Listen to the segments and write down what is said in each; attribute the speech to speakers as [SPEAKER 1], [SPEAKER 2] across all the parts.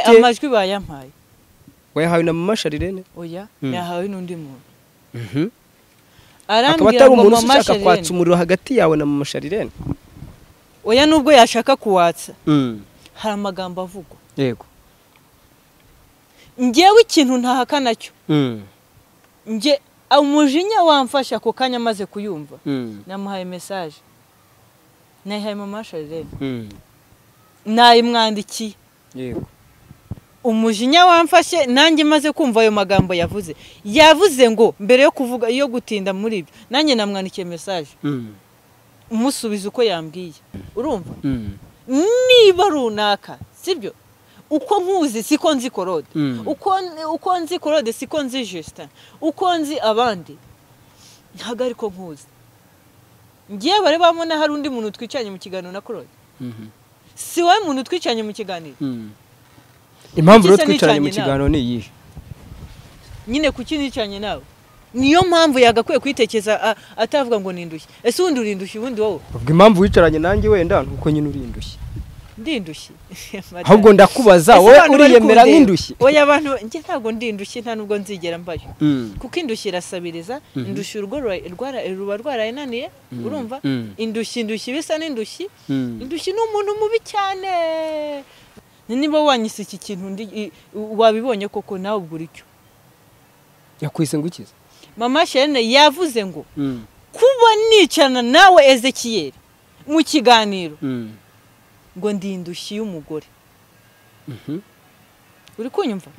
[SPEAKER 1] amajwi bayampaye
[SPEAKER 2] wayahawe na mama sharirene
[SPEAKER 1] oya
[SPEAKER 2] Mm.
[SPEAKER 1] yahawe n'undi muntu
[SPEAKER 2] Mhm. akaba
[SPEAKER 1] arambwira
[SPEAKER 2] atari
[SPEAKER 1] ngo
[SPEAKER 2] umuntu
[SPEAKER 1] mama
[SPEAKER 2] ushaka kwatsa
[SPEAKER 1] sharirene
[SPEAKER 2] umuriro hagati yawe na mama sharirene
[SPEAKER 1] oya nubwo yashaka kuwatsa hari amagambo avugwa
[SPEAKER 2] yego
[SPEAKER 1] ngewe ikintu ntahakana cyo nge umujinya wamfashe ako kanya amaze kuyumva namuhaye mesaje nayihaye mama sharirene nayimwandikiye
[SPEAKER 2] yego
[SPEAKER 1] umujinya wamfashe nanjye maze kumva ayo magambo yavuze yavuze ngo mbere yo kuvuga iyo gutinda muri ibyo nanjye namwandikiye mesaje umusubiza uko yambwiye urumva niba runaka sibyo uko nkuzi siko nzi korode uko uko nzi korode siko nzi Justin uko nzi abandi ntabwo ariko nkuzi ngiye barebamo na hari undi muntu twicanye mu kiganiro na korode si wowe muntu twicanye mu kiganiro
[SPEAKER 2] impamvu rero
[SPEAKER 1] Ikiza
[SPEAKER 2] twicaranye mu
[SPEAKER 1] nicanye
[SPEAKER 2] kiganiro ni iyihe
[SPEAKER 1] nyine kuki nicanye nawe niyo mpamvu yagakwiye kwitekereza a- atavuga ngo nindushye ese ubundi urindushye ubundi wowe
[SPEAKER 2] ubwo impamvu wicaranye nanjye wenda nuko nyine urindushye
[SPEAKER 1] ndindushye
[SPEAKER 2] ahubwo ndakubaza
[SPEAKER 1] Ese
[SPEAKER 2] wowe
[SPEAKER 1] abantu bari
[SPEAKER 2] uriyemera
[SPEAKER 1] kundeba?
[SPEAKER 2] nk'indushye
[SPEAKER 1] oya abantu njye ntabwo ndi indushyi nta nubwo nzigera mbayo
[SPEAKER 2] Mm.
[SPEAKER 1] kuko indushyi irasabiriza
[SPEAKER 2] Mhm.
[SPEAKER 1] indushyi urugo rura- rwara- ruba rwarayinaniye
[SPEAKER 2] Mm.
[SPEAKER 1] urumva
[SPEAKER 2] Mm.
[SPEAKER 1] indushyi indushyi bisa n'indushyi
[SPEAKER 2] Mm.
[SPEAKER 1] indushyi ni umuntu mubi cyane niba wanyise iki kintu ndi- i- wabibonye koko nawe ubwo uricyo
[SPEAKER 2] yakwise ngo ikize
[SPEAKER 1] mama shene yavuze ngo kuba nicana nawe ezekiyeri mu kiganiro ngo ndi indushyi y'umugore
[SPEAKER 2] Mhm.
[SPEAKER 1] uri kunyumva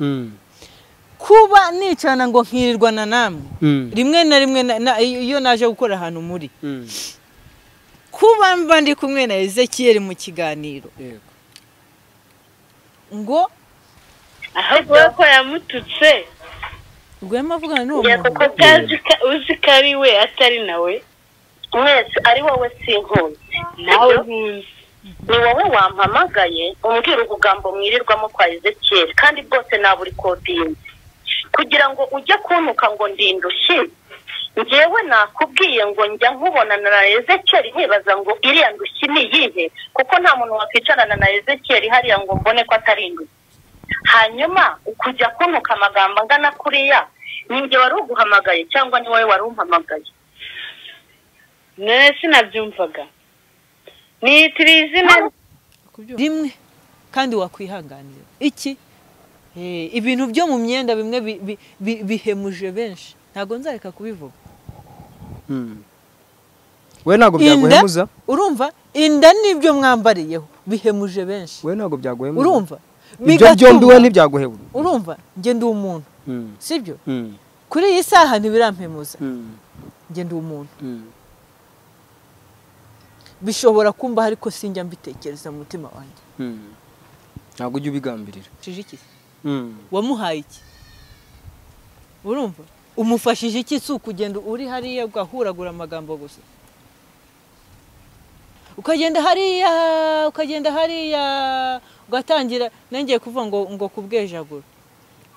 [SPEAKER 1] kuba nicana ngo nkirirwana namwe rimwe na rimwe na- na- iyo naje gukora ahantu muri kuba mba ndi kumwe na ezekiyeri mu kiganiro
[SPEAKER 2] Yego.
[SPEAKER 1] ngo
[SPEAKER 3] ahubwo we ko yamututse
[SPEAKER 1] rwema avugana n'uwo
[SPEAKER 3] njye kuko
[SPEAKER 1] muntu
[SPEAKER 3] utazi ko- uzi ko ari we atari nawe
[SPEAKER 4] mwese ari wowe sinkunzi
[SPEAKER 3] nawe nkunzi
[SPEAKER 4] ni wowe wampamagaye umbwira ubugambo mwirirwamo kwa ezekiyeli kandi bwose naburi kodinzi kugira ngo ujye kuntuka ngo ndindushye njyewe nakubwiye ngo njya nkubonana na ezekiyeli nkibaza ngo iriya ndushyi ni iyihe kuko nta muntu wakwicarana na ezekiyeli hariya ngo mbone ko atari indushyi hanyuma ukujya kuntuka amagambo angana kuriya ni njye wari uguhamagaye cyangwa ni wowe wari umpamagaye
[SPEAKER 3] none sinabyumvaga nitira izina
[SPEAKER 1] rimwe kandi wakwihanganira iki Eh, ibintu byo mu myenda bimwe bi- bi- bi- bihemuje benshi ntabwo nzareka kubivuga
[SPEAKER 2] we ntabwo
[SPEAKER 1] inda
[SPEAKER 2] byaguhemuza
[SPEAKER 1] urumva inda nibyo mwambariyeho bihemuje benshi
[SPEAKER 2] we ntabwo byaguhemuza
[SPEAKER 1] urumva
[SPEAKER 2] ibyo
[SPEAKER 1] bigatuma-
[SPEAKER 2] byombi we ntibyaguhebuza
[SPEAKER 1] urumva njye ndi umuntu sibyo kuri iyi saha ntibirampemuza njye ndi umuntu bishobora kumbaho ariko sinjya mbitekereza mu mutima wanjye
[SPEAKER 2] ntabwo ujya ubigambirira
[SPEAKER 1] Ucishije iki wamuhaye iki urumva umufashije iki si ukugenda uri hariya ugahuragura amagambo gusa ukagenda hariya ukagenda hariya ugatangira nongeye kuvuga ngo ngo kubwejagura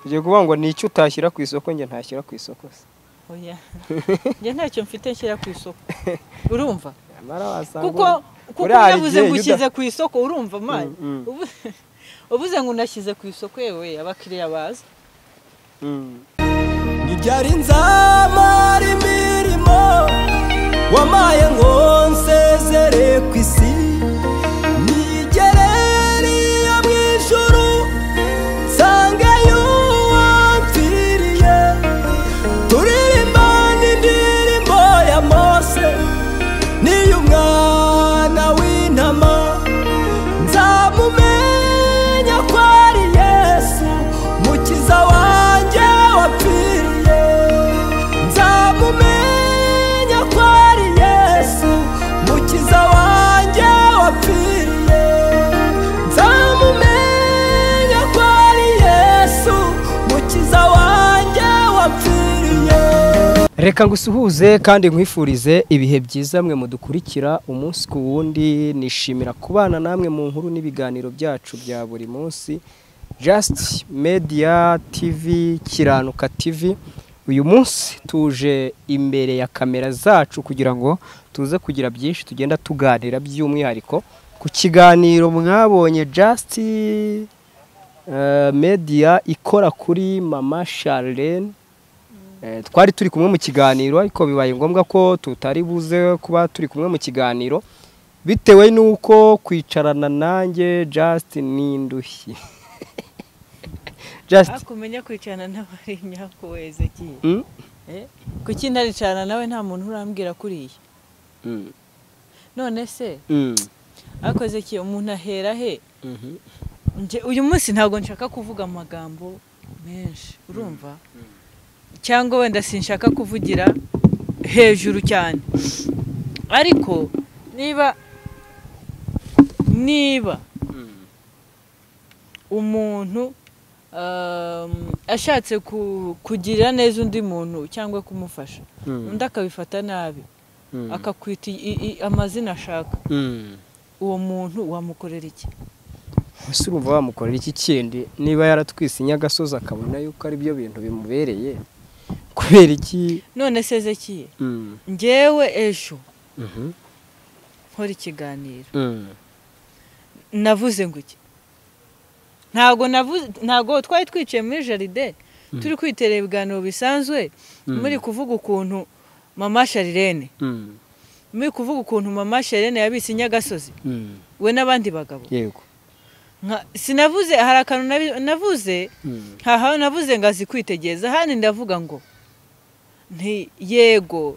[SPEAKER 2] ugiye kuvuga ngo ni icyo utashyira ku isoko njye ntashyira ku isoko se
[SPEAKER 1] oya njye ntacyo mfite nshyira ku isoko urumva
[SPEAKER 2] nyamara wasanga
[SPEAKER 1] kuko
[SPEAKER 2] uri-
[SPEAKER 1] kuko
[SPEAKER 2] uriya hari
[SPEAKER 1] unavuze
[SPEAKER 2] igihe
[SPEAKER 1] ngo
[SPEAKER 2] iyo
[SPEAKER 1] ushyize ku isoko urumva mani
[SPEAKER 2] Mm, mm.
[SPEAKER 1] Ubu- uvuze ngo unashyize ku isoko yewe abakiriya baza
[SPEAKER 2] uda- Mm.
[SPEAKER 5] ntibyari nzamara imirimo wamaye ngo nsezere ku isi nigereriye mu ijuru nsange y'uwamfiriye turirimba n'indirimbo ya mose n'iy'umwana w'intama nzamumenya ko ari yesu mukiza wanjye wapfiriye nzamumenya ko ari yesu mukiza wanjye wapfiriye nzamumenya ko ari yesu mukiza wanjye wapfiriye
[SPEAKER 2] reka ngusuhuze kandi nkwifurize ibihe byiza mwe mudukurikira umunsi ku wundi nishimira kubana namwe mu nkuru n'ibiganiro byacu bya buri munsi just media tv kiranuka tv uyu munsi tuje imbere ya kamera zacu kugira ngo tuze kugira byinshi tugenda tuganira by'umwihariko ku kiganiro mwabonye just eh, media ikora kuri mama Charlene Eh, twari turi kumwe mu kiganiro ariko bibaye ngombwa ko tutari buze kuba turi kumwe mu kiganiro bitewe n'uko kwicarana nanjye just ni indushyi just
[SPEAKER 1] hakumenya kwicarana n'abari nyakuweze kiye
[SPEAKER 2] mm?
[SPEAKER 1] kuki ntaricarana nawe nta muntu urambwira kuriya
[SPEAKER 2] Mm.
[SPEAKER 1] none se
[SPEAKER 2] Mm.
[SPEAKER 1] akoze kiye umuntu ahera he
[SPEAKER 2] Mhm.
[SPEAKER 1] Nje- uyu munsi ntabwo nshaka kuvuga amagambo menshi urumva cyangwa wenda sinshaka kuvugira hejuru cyane ariko niba niba umuntu um, ashatse ku- kugirira neza undi muntu cyangwa kumufasha
[SPEAKER 2] Mm.
[SPEAKER 1] undi akabifata nabi
[SPEAKER 2] Mm.
[SPEAKER 1] akakwita i- i- amazina ashaka
[SPEAKER 2] Mm.
[SPEAKER 1] uwo muntu wamukorera iki
[SPEAKER 2] ese urumva wamukorera iki kindi niba yaratwise inyagasozi akabona yuko ari byo bintu bimubereye kubera iki
[SPEAKER 1] none se zekiye
[SPEAKER 2] Mm.
[SPEAKER 1] ngewe ejo
[SPEAKER 2] Mhm.
[SPEAKER 1] nkora ikiganiro
[SPEAKER 2] Mm.
[SPEAKER 1] navuze ngo iki ntabwo navuze ntabwo twari twicaye muri jaride turi kwiterera ibiganiro bisanzwe muri kuvuga ukuntu mama sharirene
[SPEAKER 2] Mm.
[SPEAKER 1] muri kuvuga ukuntu mama sharirene yabitse inyagasozi
[SPEAKER 2] Mm.
[SPEAKER 1] we n'abandi bagabo
[SPEAKER 2] yego
[SPEAKER 1] Nka- sinavuze hari akantu nabi- navuze
[SPEAKER 2] Mm.
[SPEAKER 1] haha navuze ngo azi kwitegereza hano ndavuga ngo nti yego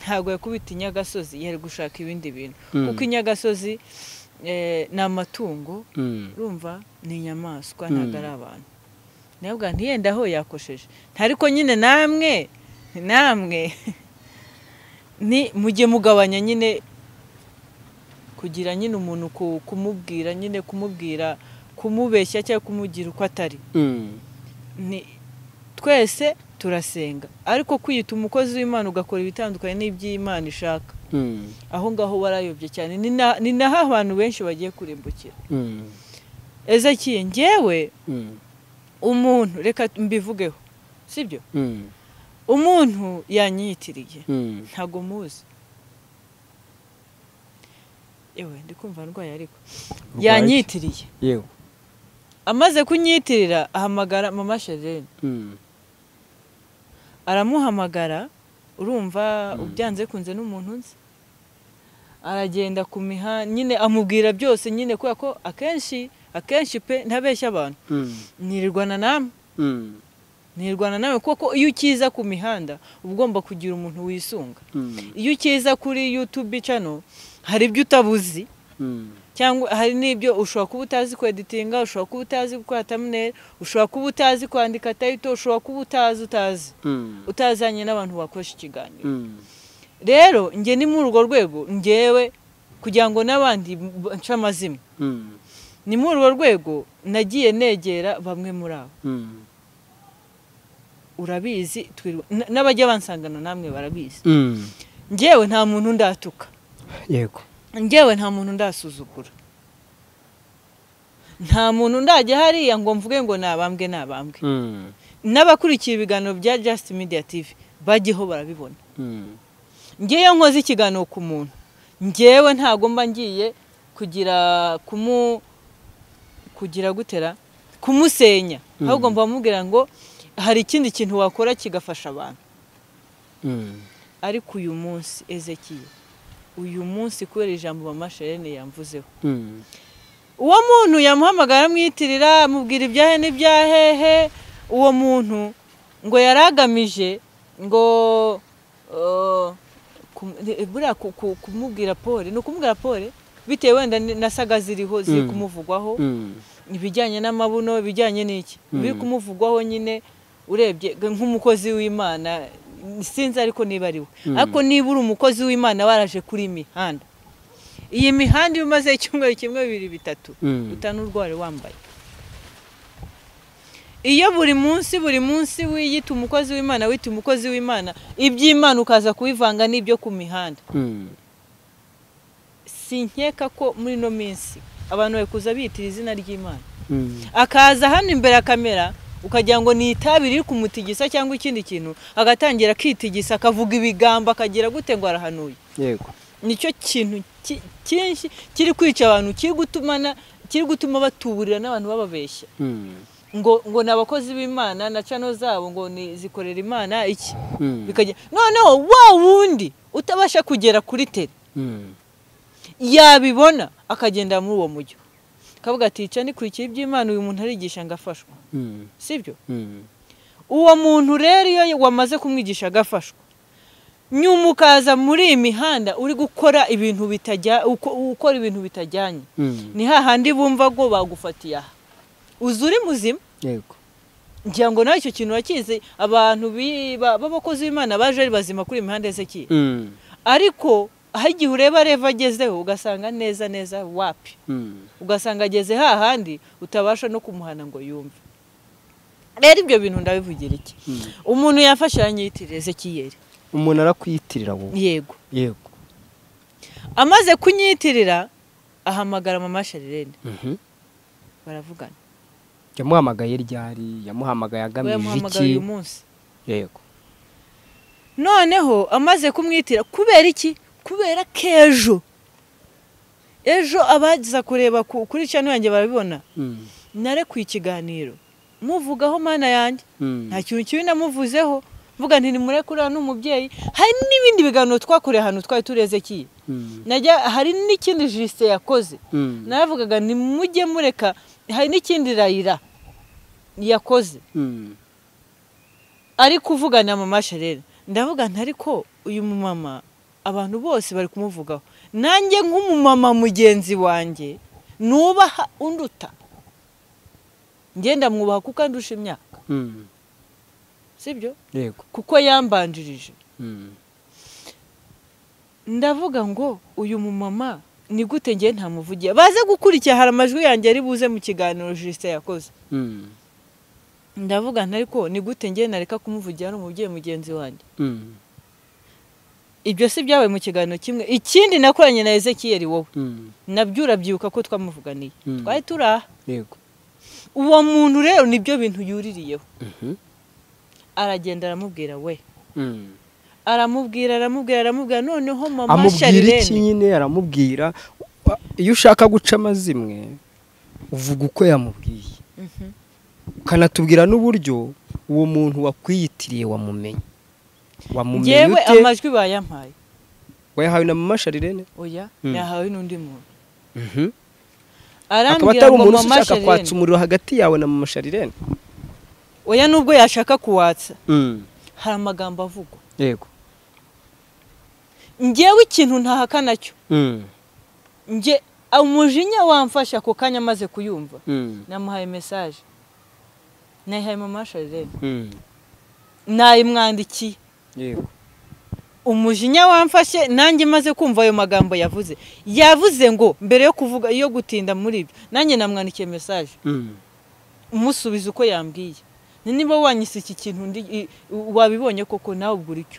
[SPEAKER 1] ntabwo yakubita inyagasozi yari gushaka ibindi bintu
[SPEAKER 2] Mm.
[SPEAKER 1] kuko inyagasozi eh, ni amatungo
[SPEAKER 2] Mm.
[SPEAKER 1] urumva ni inyamaswa
[SPEAKER 2] Mm.
[SPEAKER 1] ntabwo ari abantu nabwo ntiyenda aho yakosheje ariko nyine namwe namwe ni mujye mugabanya nyine kugira nyine umuntu ku- kumubwira nyine kumubwira kumubeshya cyangwa kumugira uko atari
[SPEAKER 2] Mm.
[SPEAKER 1] ni twese turasenga ariko kwiyita umukozi w'imana ugakora ibitandukanye n'iby'imana ishaka
[SPEAKER 2] Mm.
[SPEAKER 1] aho ngaho warayobye cyane ni na- ni naho abantu benshi bagiye kurimbukira
[SPEAKER 2] Mm.
[SPEAKER 1] ezekiye ngewe
[SPEAKER 2] Mm.
[SPEAKER 1] umuntu reka mbivugeho sibyo
[SPEAKER 2] Mm.
[SPEAKER 1] umuntu yanyiyitiriye
[SPEAKER 2] Mm.
[SPEAKER 1] ntago muzi yewe ndi kumva ndwaye ariko yanyitiriye
[SPEAKER 2] yego
[SPEAKER 1] amaze kunyitirira ahamagara mama sherene
[SPEAKER 2] Mm.
[SPEAKER 1] aramuhamagara urumva ubyanze kunze n'umuntu nzi aragenda ku mihanda nyine amubwira byose nyine kubera ko akenshi akenshi pe ntabeshya abantu
[SPEAKER 2] Mm.
[SPEAKER 1] nirwana namwe
[SPEAKER 2] Mm.
[SPEAKER 1] ntirwana nawe kuko iyo ukiza ku mihanda uba ugomba kugira umuntu wisunga
[SPEAKER 2] Mm.
[SPEAKER 1] iyo ukiza kuri yutubi cano hari ibyo utabuzi
[SPEAKER 2] Mm.
[SPEAKER 1] cyangwa hari n'ibyo ushobora kuba utazi kweditinga ushobora kuba utazi gukora tamuneri ushobora kuba utazi kwandika tayito ushobora kuba utazi utazi
[SPEAKER 2] Mm.
[SPEAKER 1] utazanye n'abantu bakoresha ikiganiro
[SPEAKER 2] Mm.
[SPEAKER 1] rero njye ni muri urwo rwego ngewe kugira ngo n'abandi nce amazimwe
[SPEAKER 2] Mm.
[SPEAKER 1] ni muri urwo rwego nagiye negera bamwe muri abo
[SPEAKER 2] Mm.
[SPEAKER 1] urabizi twirwa n- n'abajya bansangana namwe barabizi
[SPEAKER 2] Mm.
[SPEAKER 1] ngewe nta muntu ndatuka
[SPEAKER 2] yego
[SPEAKER 1] ngewe nta muntu ndasuzugura nta muntu ndajya hariya ngo mvuge ngo nabambwe nabambwe
[SPEAKER 2] Mm.
[SPEAKER 1] n'abakurikiye ibiganiro bya just media tv bajyeho barabibona
[SPEAKER 2] Mm.
[SPEAKER 1] ngewe nkoze ikiganiro ku muntu ngewe ntabwo mba ngiye kugira kumu kugira gutera kumusenya ahubwo mba mubwira ngo hari ikindi kintu wakora kigafasha abantu
[SPEAKER 2] Mm.
[SPEAKER 1] ariko uyu munsi ezekiye uyu munsi kubera ijambo mama sherene yamvuzeho
[SPEAKER 2] Mm.
[SPEAKER 1] uwo muntu yamuhamagara amwitirira amubwira ibyahe n'ibyahehe uwo muntu ngo yari agamije ngo eh, kum- eh, buriya ku- ku- kumubwira pole ni ukumubwira pole bitewe wenda ni- nasaga ziriho ziri
[SPEAKER 2] Mm.
[SPEAKER 1] kumuvugwaho
[SPEAKER 2] Mm.
[SPEAKER 1] ibijyanye n'amabuno ibijyanye n'iki biri
[SPEAKER 2] Mm.
[SPEAKER 1] kumuvugwaho nyine urebye g- nk'umukozi w'imana sinzi ariko niba ari we
[SPEAKER 2] Mm.
[SPEAKER 1] ariko niba uri umukozi w'imana waraje kuri iyi mihanda iyi mihanda iyo umaze icyumweru kimwe bibiri bitatu
[SPEAKER 2] Mm.
[SPEAKER 1] utanurwari wambaye iyo buri munsi buri munsi wiyita umukozi w'imana wita umukozi w'imana iby'imana ukaza kubivanga n'ibyo ku mihanda
[SPEAKER 2] Mm.
[SPEAKER 1] sinkeka ko muri ino minsi abantu bari kuza bitira izina ry'imana
[SPEAKER 2] Mm.
[SPEAKER 1] akaza hano imbere ya kamera ukagira ngo ni itabi riri kumutigisa cyangwa ikindi kintu agatangira akitigisa akavuga ibigambo akagira gute ngo arahanuye
[SPEAKER 2] yego
[SPEAKER 1] nicyo kintu ki- cyinshi kiri kwica abantu kiri gutumana kiri gutuma batuburira n'abantu bababeshya
[SPEAKER 2] Mm.
[SPEAKER 1] ngo ngo ni abakozi b'imana na cano zabo ngo ni zikorera imana iki
[SPEAKER 2] Mm.
[SPEAKER 1] bikajya noneho wa wundi utabasha kugera kuri tere
[SPEAKER 2] Mm.
[SPEAKER 1] yabibona akagenda muri uwo mujyo akavuga ati icyo nikurikiye iby'imana uyu muntu arigisha ngo afashwe
[SPEAKER 2] Mm.
[SPEAKER 1] sibyo
[SPEAKER 2] Mm.
[SPEAKER 1] uwo muntu rero iyo wamaze kumwigisha agafashwa nyuma ukaza muri iyi mihanda uri gukora ibintu bitajya uko- ukora ibintu bitajyanye
[SPEAKER 2] Mm.
[SPEAKER 1] ni hahandi bumva ngo bagufatiye aha uzi uri muzima
[SPEAKER 2] Yego.
[SPEAKER 1] ngira ngo nawe icyo kintu wakizi abantu bi- ba- b'abakozi b'imana baje ari bazima kuri iyi mihanda ese kiye
[SPEAKER 2] Mm.
[SPEAKER 1] ariko aho igihe ureba reva agezeho ugasanga neza neza wapi
[SPEAKER 2] Mm.
[SPEAKER 1] ugasanga ageze hahandi utabasha no kumuhana ngo yumve rero ibyo bintu ndabivugira iki
[SPEAKER 2] Mm.
[SPEAKER 1] umuntu yafashe yanyiyitirira ezekiyeri
[SPEAKER 2] Umuntu arakwiyitirira wowe.
[SPEAKER 1] yego
[SPEAKER 2] Yego.
[SPEAKER 1] amaze kunyiyitirira ahamagara mama shalirene
[SPEAKER 2] Mhm.
[SPEAKER 1] baravugana
[SPEAKER 2] Yamuhamagaye ryari, yamuhamagaye
[SPEAKER 1] we
[SPEAKER 2] agamije
[SPEAKER 1] yamuhamagara uyu
[SPEAKER 2] iki?
[SPEAKER 1] munsi
[SPEAKER 2] Yego.
[SPEAKER 1] noneho amaze kumwitira kubera iki kubera k'ejo ejo abaza kureba ku- kuri cano yanjye barabibona
[SPEAKER 2] Mm.
[SPEAKER 1] narekuye ikiganiro muvugaho mana yanjye
[SPEAKER 2] Mm.
[SPEAKER 1] nta kintu kibi namuvuzeho mvuga nti nimurekura n'umubyeyi hari n'ibindi biganiro twakoreye ahantu twari tureze kiye
[SPEAKER 2] Mm.
[SPEAKER 1] najya hari n'ikindi jisite yakoze
[SPEAKER 2] Mm.
[SPEAKER 1] naravugaga nimujye mureka hari n'ikindi rayira yakoze
[SPEAKER 2] Mm.
[SPEAKER 1] ari kuvugana na mama sharera ndavuga nti ariko uyu mumama abantu bose bari kumuvugaho nanjye nk'umumama mugenzi wanjye nubaha unduta ngenda mwubaha kuko andusha imyaka
[SPEAKER 2] Mm.
[SPEAKER 1] sibyo
[SPEAKER 2] Yego.
[SPEAKER 1] kuko yambanjirije
[SPEAKER 2] Mm.
[SPEAKER 1] ndavuga ngo uyu mumama ni gute ngewe ntamuvugiye baze gukurikira hari amajwi yanjye ari buze mu kiganiro jisite yakoze
[SPEAKER 2] Mm.
[SPEAKER 1] ndavuga nti ariko ni gute ngewe nareka kumuvugira ari umubyeyi mugenzi wanjye
[SPEAKER 2] Mm.
[SPEAKER 1] ibyo si byabaye mu kiganiro kimwe ikindi nakoranye na ezekiyeri wowe
[SPEAKER 2] Mm.
[SPEAKER 1] nabyo urabyibuka ko twamuvuganiye
[SPEAKER 2] Mm.
[SPEAKER 1] twari turaha
[SPEAKER 2] Yego.
[SPEAKER 1] uwo muntu rero nibyo bintu yuririyeho
[SPEAKER 2] Mhm.
[SPEAKER 1] aragenda aramubwira we
[SPEAKER 2] Mm.
[SPEAKER 1] aramubwira aramubwira aramubwira noneho mama
[SPEAKER 2] amubwira iki
[SPEAKER 1] sharirene
[SPEAKER 2] nyine aramubwira iyo ushaka guca amazimwe uvuga uko yamubwiye
[SPEAKER 1] Mhm.
[SPEAKER 2] ukanatubwira n'uburyo uwo muntu wakwiyitiriye wamumenye wamumenye
[SPEAKER 1] ngewe
[SPEAKER 2] ute
[SPEAKER 1] amajwi bayampaye
[SPEAKER 2] wayahawe na mama sharirene
[SPEAKER 1] oya
[SPEAKER 2] Mm.
[SPEAKER 1] yahawe n'undi muntu
[SPEAKER 2] Mhm. akaba
[SPEAKER 1] arambwira
[SPEAKER 2] atari
[SPEAKER 1] ngo
[SPEAKER 2] umuntu
[SPEAKER 1] mama
[SPEAKER 2] ushaka kwatsa
[SPEAKER 1] shalene
[SPEAKER 2] umuriro hagati yawe na mama sharirene
[SPEAKER 1] oya nubwo yashaka kuwatsa
[SPEAKER 2] Mm.
[SPEAKER 1] hari amagambo avugwa
[SPEAKER 2] yego
[SPEAKER 1] ngewe ikintu ntahakana cyo
[SPEAKER 2] Mm.
[SPEAKER 1] nge umujinya wamfashe ako kanya amaze kuyumva
[SPEAKER 2] Mm.
[SPEAKER 1] namuhaye mesaje nayihaye mama shalene
[SPEAKER 2] Mm.
[SPEAKER 1] nayimwandikiye
[SPEAKER 2] yego
[SPEAKER 1] umujinya wamfashe nanjye maze kumva ayo magambo yavuze yavuze ngo mbere yo kuvuga yo gutinda muri ibyo nanjye namwandikiye mesaje
[SPEAKER 2] Mm.
[SPEAKER 1] umusubiza uko yambwiye Ni niba wanyise iki kintu ndi i- wabibonye koko nawe ubwo uricyo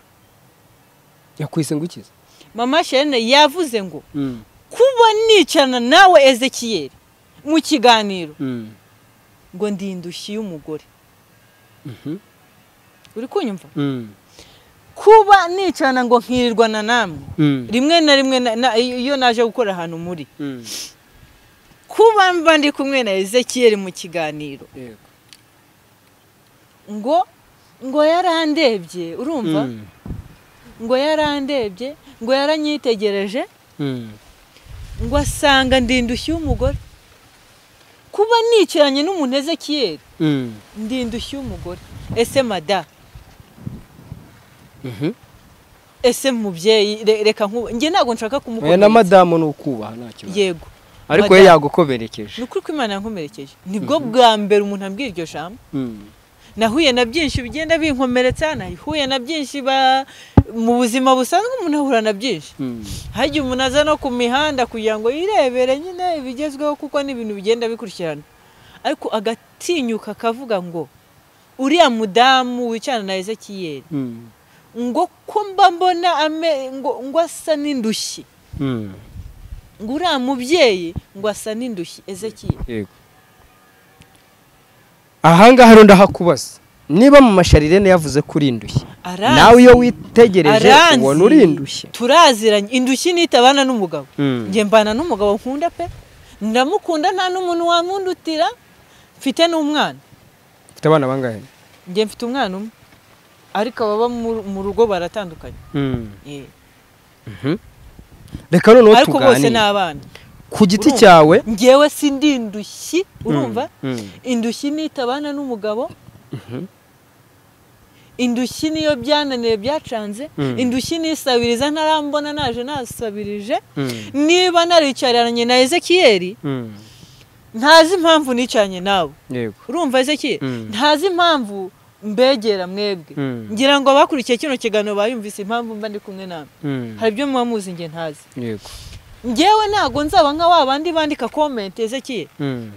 [SPEAKER 2] yakwise ngo ikize
[SPEAKER 1] mama sherine yavuze ngo
[SPEAKER 2] Mm.
[SPEAKER 1] kuba nicarana nawe ezekiyeri mu kiganiro
[SPEAKER 2] Mm.
[SPEAKER 1] ngo ndi indushyi y'umugore
[SPEAKER 2] Mhm.
[SPEAKER 1] uri kunyumva
[SPEAKER 2] Mm.
[SPEAKER 1] kuba nicarana ngo nkirirwana namwe
[SPEAKER 2] Mm.
[SPEAKER 1] rimwe na rimwe na- na- iyo naje gukora ahantu muri
[SPEAKER 2] Mm.
[SPEAKER 1] kuba mba ndi kumwe na ezekiyeri mu kiganiro
[SPEAKER 2] yego
[SPEAKER 1] ngo ngo yarandebye urumva
[SPEAKER 2] Mm.
[SPEAKER 1] ngo yarandebye ngo yaranyitegereje
[SPEAKER 2] Mm.
[SPEAKER 1] ngo asanga ndi indushyi y'umugore kuba nicaranye n'umuntu ezekiyeri
[SPEAKER 2] Mm.
[SPEAKER 1] ndi indushyi y'umugore ese mada
[SPEAKER 2] Mhm.
[SPEAKER 1] ese mubyeyi re- reka nkuba njye ntabwo nshaka
[SPEAKER 2] oya na
[SPEAKER 1] kumukomeretsa
[SPEAKER 2] madamu ni ukubaha nta kibazo
[SPEAKER 1] yego
[SPEAKER 2] ariko we
[SPEAKER 1] madamu.
[SPEAKER 2] yagukomerekeje
[SPEAKER 1] ni ukuri ko imana yankomerekeje nibwo bwa mbere umuntu ambwira iryo jambo
[SPEAKER 2] Mm.
[SPEAKER 1] nahuye na byinshi bigenda binkomeretsa nahuye na byinshi ba- mu buzima busanzwe umuntu ahura na byinshi
[SPEAKER 2] Mm.
[SPEAKER 1] hajya umuntu aza no ku mihanda kugira ngo yirebere nyine ibigezweho kuko n'ibintu bigenda bikurikirana ariko agatinyuka akavuga ngo uriya mudamu wicarana na ezekiyeri
[SPEAKER 2] Mm.
[SPEAKER 1] ngo ko mba mbona ame ngo ngo asa n'indushyi
[SPEAKER 2] Mm.
[SPEAKER 1] ngo uriya mubyeyi ngo asa n'indushyi ezekiyeri
[SPEAKER 2] yego ahangaha rero ndahakubaza niba mu masharirene yavuze ko uri indushyi
[SPEAKER 1] aranzi
[SPEAKER 2] nawe iyo witegereje
[SPEAKER 1] aranzi,
[SPEAKER 2] ubona uri indushyi
[SPEAKER 1] turaziranye indushyi nitabana n'umugabo
[SPEAKER 2] Mm.
[SPEAKER 1] njye mbana n'umugabo nkunda pe ndamukunda nta n'umuntu wamundutira mfite n'umwana
[SPEAKER 2] mfite abana bangahe
[SPEAKER 1] njye mfite umwana umwe ariko ababa mu- mu rugo baratandukanye Eh.
[SPEAKER 2] reka noneho
[SPEAKER 1] ariko bose ni
[SPEAKER 2] tuganire
[SPEAKER 1] abana
[SPEAKER 2] ku giti
[SPEAKER 1] urumva?
[SPEAKER 2] cyawe
[SPEAKER 1] ngewe si ndi indushyi urumva
[SPEAKER 2] Mm, mm.
[SPEAKER 1] indushyi nitabana n'umugabo indushyi niyo byananiye byacanze
[SPEAKER 2] Mm.
[SPEAKER 1] indushyi nisabiriza ntarambona naje nasabirije
[SPEAKER 2] Mm.
[SPEAKER 1] niba naricaranye na ezekiyeli
[SPEAKER 2] Mm.
[SPEAKER 1] ntazi impamvu nicaranye nawe
[SPEAKER 2] yego
[SPEAKER 1] urumva ezekiyeli
[SPEAKER 2] Mm.
[SPEAKER 1] ntazi impamvu mbegera mwebwe
[SPEAKER 2] Mm.
[SPEAKER 1] ngira ngo abakurikiye kino kiganiro bayumvise impamvu mba ndi kumwe nawe
[SPEAKER 2] Mm.
[SPEAKER 1] hari ibyo muba muzi njye ntazi
[SPEAKER 2] yego
[SPEAKER 1] ngewe ntabwo nzaba nka wa bandi bandika komenti ezekiyeli
[SPEAKER 2] Mm.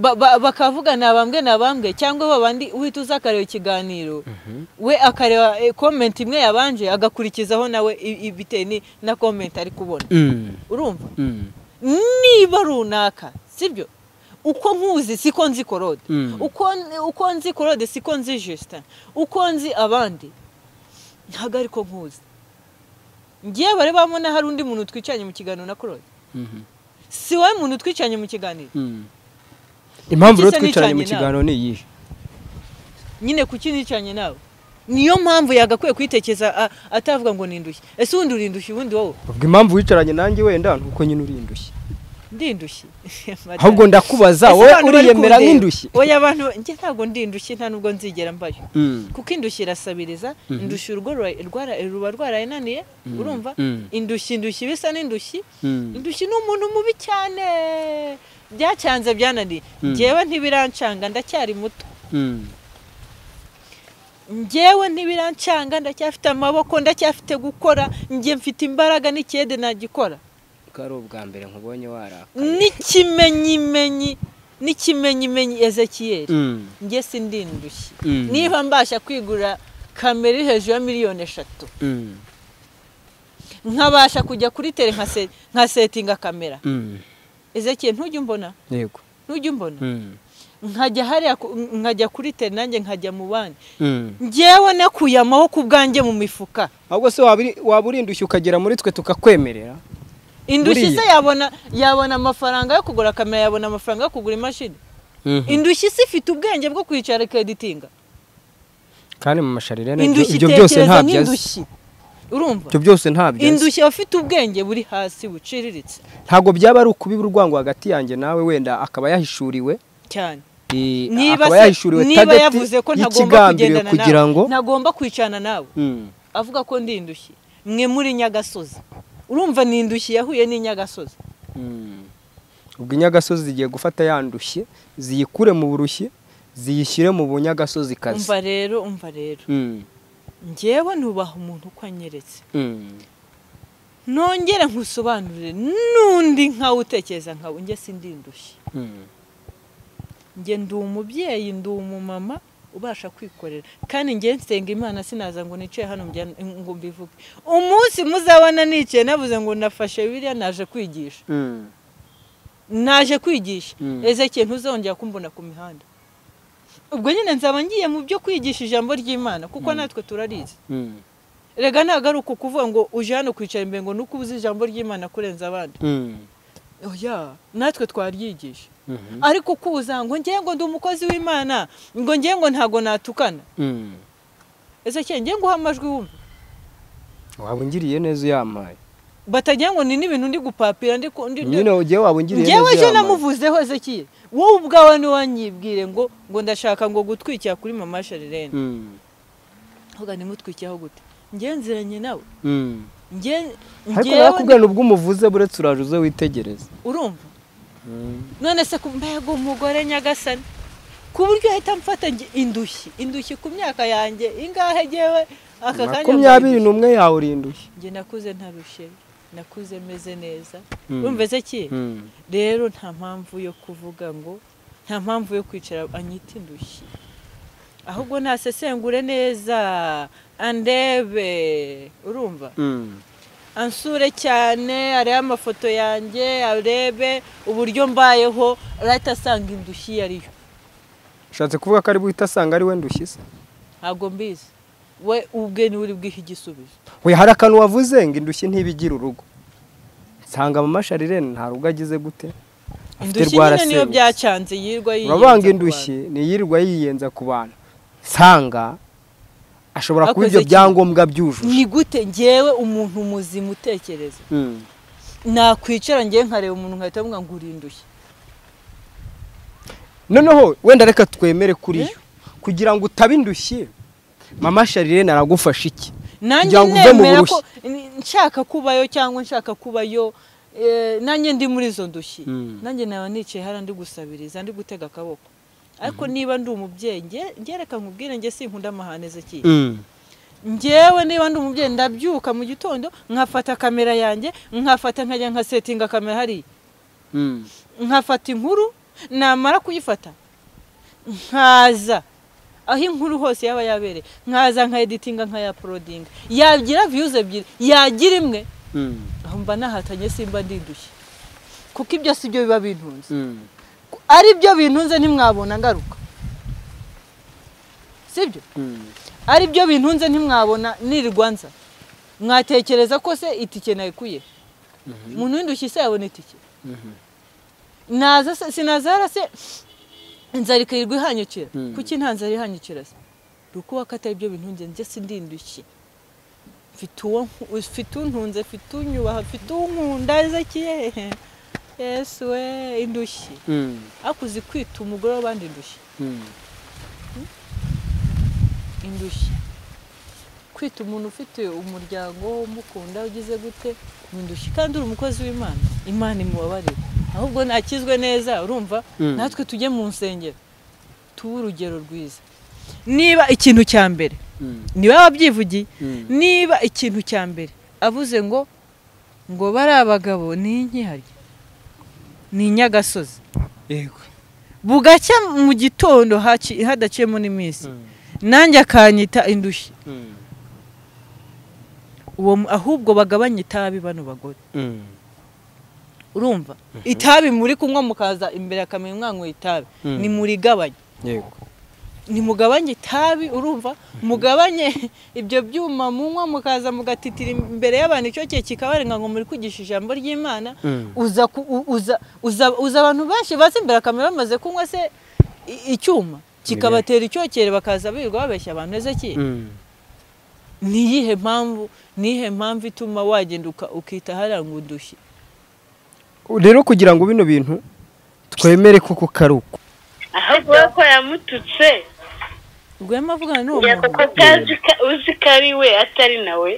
[SPEAKER 1] ba- ba- bakavuga ni abambwe ni abambwe cyangwa babandi uhita uza akareba ikiganiro we akareba eh, komenti imwe yabanje agakurikizaho nawe i- i- bitewe ni- na komenti ari kubona
[SPEAKER 2] Mm.
[SPEAKER 1] urumva
[SPEAKER 2] Mm.
[SPEAKER 1] niba runaka sibyo uko nkuzi siko nzi korode
[SPEAKER 2] Mm.
[SPEAKER 1] uko, uko nzi korode siko nzi justin uko nzi abandi ntabwo ariko nkuzi ngiye barebamo na hari undi muntu twicaranye mu kiganiro na korode
[SPEAKER 2] Mhm.
[SPEAKER 1] si wowe muntu twicaranye mu kiganiro
[SPEAKER 2] Mm. impamvu rero
[SPEAKER 1] Igisa
[SPEAKER 2] twicaranye mu
[SPEAKER 1] n'icanye
[SPEAKER 2] kiganiro ni iyihe
[SPEAKER 1] nyine kuki nicanye nawe niyo mpamvu yagakwiye kwitekeza a- atavuga ngo nindushye ese ubundi urindushye ubundi wowe
[SPEAKER 2] ubwo impamvu wicaranye nanjye wenda nuko nyine uri indushyi
[SPEAKER 1] ndindushye
[SPEAKER 2] ahubwo ndakubaza
[SPEAKER 1] Ese
[SPEAKER 2] wowe
[SPEAKER 1] abantu bari
[SPEAKER 2] uriyemera
[SPEAKER 1] kundeba?
[SPEAKER 2] nk'indushyi
[SPEAKER 1] oya abantu njye ntabwo ndi indushyi nta nubwo nzigera mbayo
[SPEAKER 2] Mm.
[SPEAKER 1] kuko indushyi irasabiriza indushyi urugo rura- rwara- ruba rwarayinaniye urumva
[SPEAKER 2] Mm.
[SPEAKER 1] indushyi indushyi bisa n'indushyi
[SPEAKER 2] Mm.
[SPEAKER 1] indushyi ni umuntu mubi cyane byacyanze byananiye
[SPEAKER 2] Mm.
[SPEAKER 1] ngewe ntibirancanga ndacyari muto
[SPEAKER 2] Mm.
[SPEAKER 1] njyewe ntibirancanga ndacyafite amaboko ndacyafite gukora njye mfite imbaraga n'ikede nagikora
[SPEAKER 2] ko ari ubwa mbere nkubonye warakaye
[SPEAKER 1] n'ikimenyimenyi n'ikimenyimenyi ezekiyeri
[SPEAKER 2] Mm.
[SPEAKER 1] njye sindi indushyi
[SPEAKER 2] Mm.
[SPEAKER 1] niba mbasha kwigura kamera iri hejuru ya miliyoni eshatu
[SPEAKER 2] Mm.
[SPEAKER 1] nkabasha kujya kuri tere nka se- nka setinga kamera
[SPEAKER 2] Mm.
[SPEAKER 1] ezekiyeri ntujya umbona
[SPEAKER 2] yego
[SPEAKER 1] ntujya umbona
[SPEAKER 2] Mm.
[SPEAKER 1] nkajya hariya ku- nkajya kuri tere nanjye nkajya mu bandi
[SPEAKER 2] Mm.
[SPEAKER 1] njyewe nakuye amaboko ubwanjye mu mifuka
[SPEAKER 2] ahubwo se waba uri- waba urindushye ukagera muri twe tukakwemerera
[SPEAKER 1] indushyi
[SPEAKER 2] Buriya.
[SPEAKER 1] se yabona yabona amafaranga yo kugura kamera yabona amafaranga yo kugura imashini indushyi se ifite ubwenge bwo kwicara ikaditinga
[SPEAKER 2] kandi mu masharire nabyo
[SPEAKER 1] indushyi
[SPEAKER 2] ibyo byose
[SPEAKER 1] itekereza
[SPEAKER 2] ntabyo azi
[SPEAKER 1] n'indushyi urumva
[SPEAKER 2] ibyo byose ntabyo azi
[SPEAKER 1] indushyi abafite ubwenge buri hasi buciriritse
[SPEAKER 2] ntabwo byaba ari ukubiba urwango hagati yanjye nawe wenda akaba yahishuriwe
[SPEAKER 1] cyane
[SPEAKER 2] eh,
[SPEAKER 1] niba
[SPEAKER 2] akaba
[SPEAKER 1] se-
[SPEAKER 2] yahishuriwe
[SPEAKER 1] niba
[SPEAKER 2] tageti
[SPEAKER 1] yavuze ko ntagomba
[SPEAKER 2] y'ikigambiriwe
[SPEAKER 1] kugendana
[SPEAKER 2] kugira ngo
[SPEAKER 1] nawe ntagomba kwicarana nawe
[SPEAKER 2] Mm.
[SPEAKER 1] avuga ko ndi indushyi mwe muri nyagasozi urumva ni indushyi yahuye n'inyagasozi
[SPEAKER 2] Mm. ubwo inyagasozi zigiye gufata yandushye ziyikure mu burushyi ziyishyire mu bunyagasozi kazi
[SPEAKER 1] umva rero umva rero
[SPEAKER 2] Mm.
[SPEAKER 1] ngewe nubaha umuntu uko anyeretse
[SPEAKER 2] Mm.
[SPEAKER 1] nongere nkusobanurire n'undi nkawe utekereza nkawe njye sindi indushyi
[SPEAKER 2] Mm.
[SPEAKER 1] njye ndi umubyeyi ndi umumama ubasha kwikorera kandi njye nsenga imana sinaza ngo nicaye hano mbya- ngo mbivuge umunsi muzabona nicaye navuze ngo nafashe biriya naje kwigisha
[SPEAKER 2] Mm.
[SPEAKER 1] naje kwigisha
[SPEAKER 2] Mm.
[SPEAKER 1] ezekeye ntuzongera kumbona ku mihanda ubwo nyine nzaba ngiye mu byo kwigisha ijambo ry'imana kuko natwe turarizi
[SPEAKER 2] Mm.
[SPEAKER 1] rega ntabwo ari ukukuvuga ngo uje hano kwicara imbere ngo nuko uzi ijambo ry'imana kurenza abandi
[SPEAKER 2] Mm.
[SPEAKER 1] oya natwe twaryigisha
[SPEAKER 2] Mhm.
[SPEAKER 1] ariko kuza ngo ngewe ngo ndi umukozi w'imana ngo ngewe ngo ntago natukana
[SPEAKER 2] Mm.
[SPEAKER 1] ese cyane ngewe nguha amajwi wumva
[SPEAKER 2] waba ungiriye neza uyampaye
[SPEAKER 1] batagira ngo ni n'ibintu ndi gupapira ndi ku- ndi ndi-
[SPEAKER 2] nyine ugiye waba ungiriye neza
[SPEAKER 1] ngewe ejo
[SPEAKER 2] uyampaye
[SPEAKER 1] namuvuzeho ezekiye wowe ubwawe niwanyibwire ngo ngo ndashaka ngo gutwikira kuri mama sharirene
[SPEAKER 2] Mm.
[SPEAKER 1] avuga nimutwikiraho gute ngewe nziranye nawe
[SPEAKER 2] Mm.
[SPEAKER 1] ngewe
[SPEAKER 2] ariko
[SPEAKER 1] ngewe
[SPEAKER 2] nakubwira ubwo umuvuze buretse uraje uze witegereza
[SPEAKER 1] urumva none se ku mbega umugore nyagasani ku buryo ahita amfata nge- indushyi indushyi ku myaka yanjye ingahe ngewe aka kanya
[SPEAKER 2] makumyabiri n'umwe yawe urindushye
[SPEAKER 1] njye nakuze ntarushye nakuze meze neza
[SPEAKER 2] Mm.
[SPEAKER 1] urumva ese ki
[SPEAKER 2] Mm.
[SPEAKER 1] rero nta mpamvu yo kuvuga ngo nta mpamvu yo kwicara anyita indushyi ahubwo ntasesengure neza andebe urumva
[SPEAKER 2] Mm.
[SPEAKER 1] ansure cyane arebe amafoto yanjye arebe uburyo mbayeho arahita asanga indushyi iyo ariyo
[SPEAKER 2] ushatse kuvuga ko ari buhita asanga ari we ndushye se
[SPEAKER 1] ntabwo mbizi we ubwe niwe uri bwihe igisubizo
[SPEAKER 2] we hari akantu wavuze ngo indushyi ntibigira urugo nsanga mama sharirene nta rugo agize gute afite
[SPEAKER 1] indushyi nyine niyo
[SPEAKER 2] rwarasenze
[SPEAKER 1] byacanze yirwa yiyenza
[SPEAKER 2] urabanga
[SPEAKER 1] ku
[SPEAKER 2] indushyi niyirirwa yiyenza ku bantu nsanga ashobora kuba
[SPEAKER 1] Akoze
[SPEAKER 2] ibyo
[SPEAKER 1] iki?
[SPEAKER 2] byangombwa
[SPEAKER 1] bantu.
[SPEAKER 2] byujuje
[SPEAKER 1] ni gute ngewe umuntu muzima utekereza
[SPEAKER 2] Mm.
[SPEAKER 1] nakwicara ngewe nkareba umuntu nkahita mvuga ngo uri indushyi
[SPEAKER 2] noneho wenda reka twemere kuri yo kugira ngo utabe indushyi mama sharire naragufasha iki
[SPEAKER 1] nanjye
[SPEAKER 2] Kugira ngo uve mu
[SPEAKER 1] nemera ko nshaka kubayo cyangwa nshaka kubayo eh, nanjye ndi muri izo ndushyi
[SPEAKER 2] Mm.
[SPEAKER 1] nanjye naba nicaye hariya ndi gusabiriza ndi gutega akaboko ariko niba ndi umubyeyi nge- ngereka nkubwire nge sinkunda amahane ezekiyeli
[SPEAKER 2] Mm.
[SPEAKER 1] ngewe niba ndi umubyeyi ndabyuka mu gitondo nkafata kamera yanjye nkafata nkajya nkasetinga kamera hariya
[SPEAKER 2] Mm.
[SPEAKER 1] nkafata inkuru namara kuyifata nkaza aho inkuru hose yaba yabereye nkaza nkayeditinga nkayaporodinga yagira viyuzi ebyiri yagira imwe
[SPEAKER 2] Mm.
[SPEAKER 1] aho mba nahatanye simba ndindushye kuko ibyo si byo biba bintunze
[SPEAKER 2] Mm.
[SPEAKER 1] ari byo bintunze ntimwabona ngaruka sibyo
[SPEAKER 2] Mm.
[SPEAKER 1] ari byo bintunze ntimwabona nirwanza mwatekereza ko se itike nayikuye umuntu w'indushyi se yabona itike
[SPEAKER 2] Mhm.
[SPEAKER 1] naza se sinaza hara se inzara ikayirirwa ihanyukira
[SPEAKER 2] Mm.
[SPEAKER 1] kuki nta nzara ihanyukira se rukuba ko atari byo bintunze njye sindi indushyi mfite uwo nku- mfite untunze mfite unyubaha mfite unkunda ezekiye yesu we indushyi
[SPEAKER 2] Mm.
[SPEAKER 1] ariko uzi kwita umugore w'abandi indushyi
[SPEAKER 2] Mm.
[SPEAKER 1] indushyi kwita umuntu ufite umuryango umukunda ugize gute ni indushyi kandi uri umukozi w'imana imana imubabarira ahubwo nakizwe neza urumva
[SPEAKER 2] Mm.
[SPEAKER 1] natwe tujye mu nsengero tuwe urugero rwiza niba ikintu cya mbere
[SPEAKER 2] Mm.
[SPEAKER 1] niba wabyivugiye
[SPEAKER 2] Mm.
[SPEAKER 1] niba ikintu cya mbere avuze ngo ngo bari abagabo ni inkihari ni inyagasozi
[SPEAKER 2] Yego.
[SPEAKER 1] bugacya mu gitondo haci- hadaciyemo n'iminsi
[SPEAKER 2] Mm.
[SPEAKER 1] nanjye akanyita indushyi
[SPEAKER 2] Mm.
[SPEAKER 1] uwo mu- ahubwo bagabanye itabi bano bagore
[SPEAKER 2] Mm.
[SPEAKER 1] urumva itabi muri kunywa mukaza imbere akamenya mwanyweye itabi
[SPEAKER 2] Mm.
[SPEAKER 1] ni murigabanye
[SPEAKER 2] Yego.
[SPEAKER 1] nimugabanye itabi urumva mugabanye ibyo byuma munywa mukaza mugatitira imbere y'abantu icyo gihe kikabarenga ngo muri kugisha ijambo ry'imana
[SPEAKER 2] Mm.
[SPEAKER 1] uza ku- u- uza- uza uza abantu benshi baza imbere akamera bamaze kunywa se i- icyuma kikabatera icyokere bakaza birirwa babeshya abantu ezekiye
[SPEAKER 2] Mm.
[SPEAKER 1] ni iyihe mpamvu ni iyihe mpamvu ituma wagenda uka- ukita hariya ngo udushye
[SPEAKER 2] rero kugira ngo bino bintu twemere koko kari uko
[SPEAKER 3] ahubwo ko yamututse
[SPEAKER 1] rwema avugana n'uwo
[SPEAKER 4] kuko
[SPEAKER 1] muntu
[SPEAKER 3] kuko azi ko- uzi ko ari we atari nawe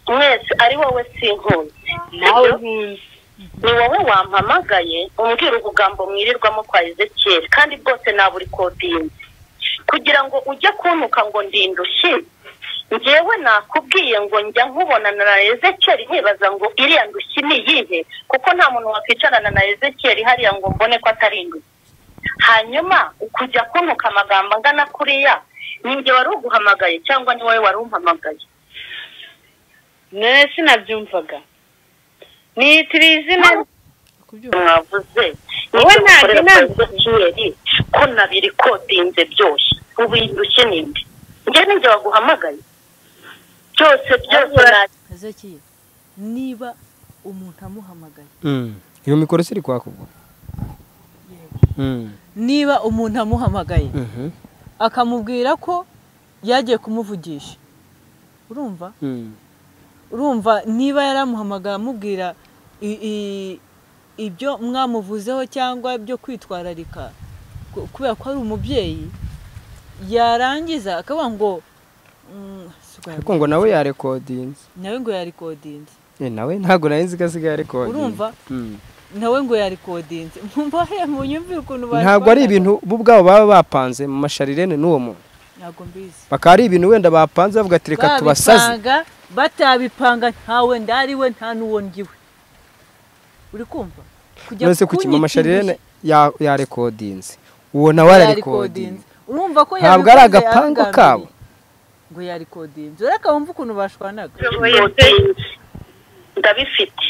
[SPEAKER 4] mwese ari wowe sinkunze
[SPEAKER 3] nawe
[SPEAKER 4] sibyo?
[SPEAKER 3] nkunze
[SPEAKER 4] ni wowe wampamagaye umbwira ubugambo mwirirwamo kwa ezekiyeli kandi bwose naburikopinze kugira ngo ujye kuntuka ngo ndindushye ngewe nakubwiye ngo njya nkubonana na ezekiyeli nkibaza ngo iriya ndushyi ni iyihe kuko nta muntu wakwicarana na ezekiyeli hariya ngo mbone ko atari indushyi hanyuma ukujya kuntuka amagambo angana kuriya ni njye wari uguhamagaye cyangwa ni wowe wari umpamagaye
[SPEAKER 3] none sinabyumvaga nitira izina
[SPEAKER 1] kubyumva
[SPEAKER 4] mwavuze
[SPEAKER 3] Wowe ntabwo inama.
[SPEAKER 4] kiyeri ko nabiri kodinze byose ubu indushye ninde njye ninjye waguhamagaye byose byose na-
[SPEAKER 1] ezekiye niba umuntu amuhamagaye
[SPEAKER 2] iyo mikoro siri kwakugwa Mm.
[SPEAKER 1] niba umuntu amuhamagaye
[SPEAKER 2] Mhm.
[SPEAKER 1] akamubwira ko yagiye kumuvugisha urumva
[SPEAKER 2] Mm.
[SPEAKER 1] urumva niba yaramuhamagaye amubwira i- i- ibyo mwamuvuzeho cyangwa byo kwitwararika ku- kubera ko ari umubyeyi yarangiza akavuga ngo mm, si bwa-
[SPEAKER 2] ariko ngo nawe yarekodinze
[SPEAKER 1] nawe ngo yarikodinze
[SPEAKER 2] Eh, nawe ntabwo nari nzi ko asigaye yarekodinze
[SPEAKER 1] urumva
[SPEAKER 2] Mm.
[SPEAKER 1] nawe ngo yarikodinze mbahe munyumvire ukuntu
[SPEAKER 2] ntabwo ari
[SPEAKER 1] barikodaga.
[SPEAKER 2] ibintu bo ubwabo baba bapanze mu masharirene n'uwo muntu
[SPEAKER 1] ntabwo mbizi
[SPEAKER 2] bakaba ari ibintu wenda bapanze bavuga ati reka tubasaze
[SPEAKER 1] babipanga batabipanga ntawe ndariwe nta n'uwo ngiwe uri kumva kujya
[SPEAKER 2] none se ku kimama
[SPEAKER 1] kunyita
[SPEAKER 2] sharirene
[SPEAKER 1] indushyi
[SPEAKER 2] ya- yarekodinze uwo nawe
[SPEAKER 1] yarikodinze.
[SPEAKER 2] ararekodinze
[SPEAKER 1] urumva ko
[SPEAKER 2] ntabwo ari
[SPEAKER 1] yabikoze
[SPEAKER 2] agapanga
[SPEAKER 1] yaragambiriye.
[SPEAKER 2] kabo
[SPEAKER 1] ngo yarikodinze ureka wumva ukuntu bashwanaga
[SPEAKER 4] kodinze ndabifite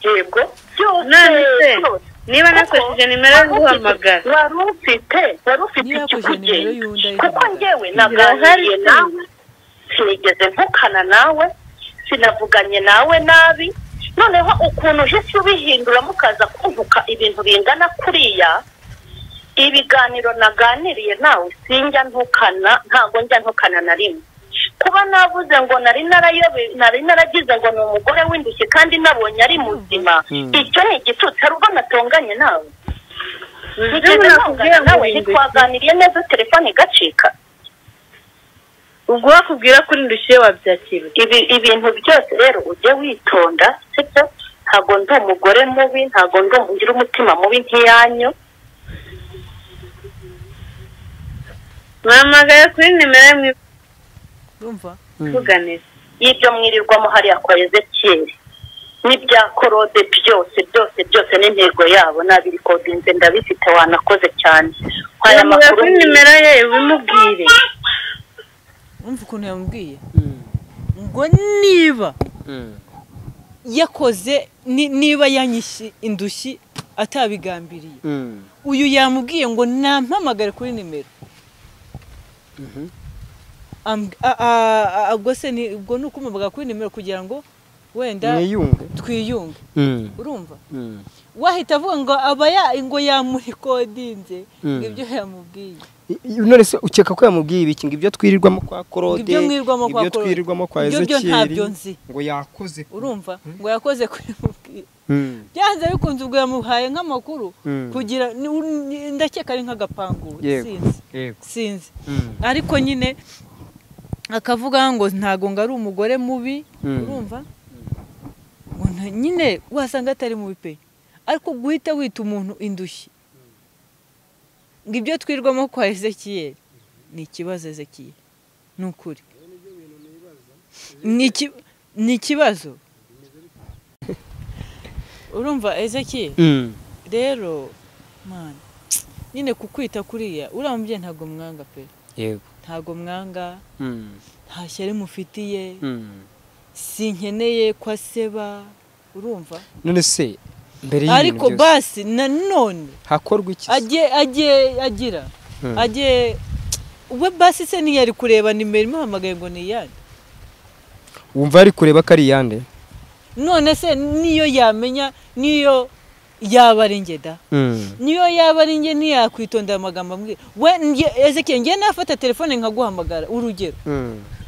[SPEAKER 4] yego
[SPEAKER 3] none se
[SPEAKER 4] byose
[SPEAKER 3] niba nakoresheje nimero yo guhamagara
[SPEAKER 4] wari ufite wari ufite
[SPEAKER 1] Niba yakoresheje nimero
[SPEAKER 4] ikikugenza
[SPEAKER 1] y'undi
[SPEAKER 4] kuko
[SPEAKER 1] ayihamagara.
[SPEAKER 4] ngewe
[SPEAKER 3] Irahari
[SPEAKER 4] naganiriye
[SPEAKER 3] se.
[SPEAKER 4] nawe sinigeze mvukana nawe sinavuganye nawe nabi noneho ukuntu uhise ubihinduramo ukaza kuvuka ibintu bingana kuriya ibiganiro naganiriye nawe sinjya ntukana ntabwo njya ntukana na rimwe kuba navuze ngo nari narayobe- nari naragize ngo ni umugore w'indushyi kandi nabonye ari muzima
[SPEAKER 2] Mm.
[SPEAKER 4] icyo ni igitutsi hari ubwo natonganye nawe
[SPEAKER 3] Ibyo
[SPEAKER 4] nigeze
[SPEAKER 3] nakubwira
[SPEAKER 4] ntongana
[SPEAKER 3] ngo
[SPEAKER 4] nawe
[SPEAKER 3] uhinduke.
[SPEAKER 4] ntitwaganiriye neza telefone igacika
[SPEAKER 3] ubwo bakubwira kuri ndushye wabyakira
[SPEAKER 4] ibi ibintu byose rero ujye witonda sibyo ntabwo ndi umugore mubi ntabwo ndi umugira umutima mubi nk'iyanyu
[SPEAKER 3] mwamagaye kuri nimero y'imwe
[SPEAKER 1] urumva
[SPEAKER 3] tuganire
[SPEAKER 4] y'ibyo mwirirwamo hariya kwa ezekiyeli n'ibya korode byose byose byose n'intego yabo nabirikodinze ndabifite wanakoze cyane aya
[SPEAKER 3] mwamagaye
[SPEAKER 4] makuru
[SPEAKER 3] kuri nimero ye ubimubwire
[SPEAKER 1] urumva ukuntu yamubwiye ngo niba yakoze ni- niba yanyishye indushyi atabigambiriye uyu yamubwiye ngo nampamagare kuri nimero Am- a- a- a- ubwo se ni- ubwo ni ukumubaga kuri nimero kugira ngo wenda
[SPEAKER 2] mwiyunge
[SPEAKER 1] twiyunge urumva wahita avuga ngo aba ya- ngo yamurikodinze ngo ibyo yamubwiye
[SPEAKER 2] I- i- none se ukeka ko yamubwiye ibiki ngo ibyo twirirwamo kwa
[SPEAKER 1] ngo
[SPEAKER 2] korode
[SPEAKER 1] ibyo mwirirwamo kwa
[SPEAKER 2] ibyo
[SPEAKER 1] Korode,
[SPEAKER 2] twirirwamo kwa
[SPEAKER 1] ibyo byo ntabyo
[SPEAKER 2] ezekiyeli
[SPEAKER 1] nzi
[SPEAKER 2] ngo yakoze
[SPEAKER 1] urumva ngo yakoze kuri mubwiye byanze bikunze ubwo yamuhaye nk'amakuru
[SPEAKER 2] Mm.
[SPEAKER 1] kugira ni- u- ni- ndakeka ari nk'agapangu
[SPEAKER 2] Yego.
[SPEAKER 1] sinzi
[SPEAKER 2] yego
[SPEAKER 1] sinzi ariko nyine akavuga ngo ntago ngo ari umugore mubi
[SPEAKER 2] Mm.
[SPEAKER 1] urumva ngo nta- nyine wasanga atari mubi pe ariko guhita wita umuntu indushyi ngo ibyo twirirwamo kwa ezekiyeli ni ikibazo ezekiyeli ni ukuri Ni iki- ni ikibazo urumva ezekiyeli rero mwana nyine kukwita kuriya uriya mubyeyi ntabwo mwanga pe
[SPEAKER 2] yego
[SPEAKER 1] ntabwo mwanga nta shyari mufitiye sinkeneye ko aseba urumva
[SPEAKER 2] none se mbere y'ibintu
[SPEAKER 1] ariko
[SPEAKER 2] byose
[SPEAKER 1] basi nanone
[SPEAKER 2] hakorwa iki se?
[SPEAKER 1] ajye ajye agira
[SPEAKER 2] Mm.
[SPEAKER 1] ajye we basi se ntiyari kureba nimero imuhamagaye ngo ni iyande
[SPEAKER 2] wumva ari kureba ko ari iyande
[SPEAKER 1] none se niyo yamenya niyo yaba ari njye da niyo yaba ari njye ntiyakwitondera amagambo ambwira we njye- ezekiyeli njye nafata telefone nkaguhamagara urugero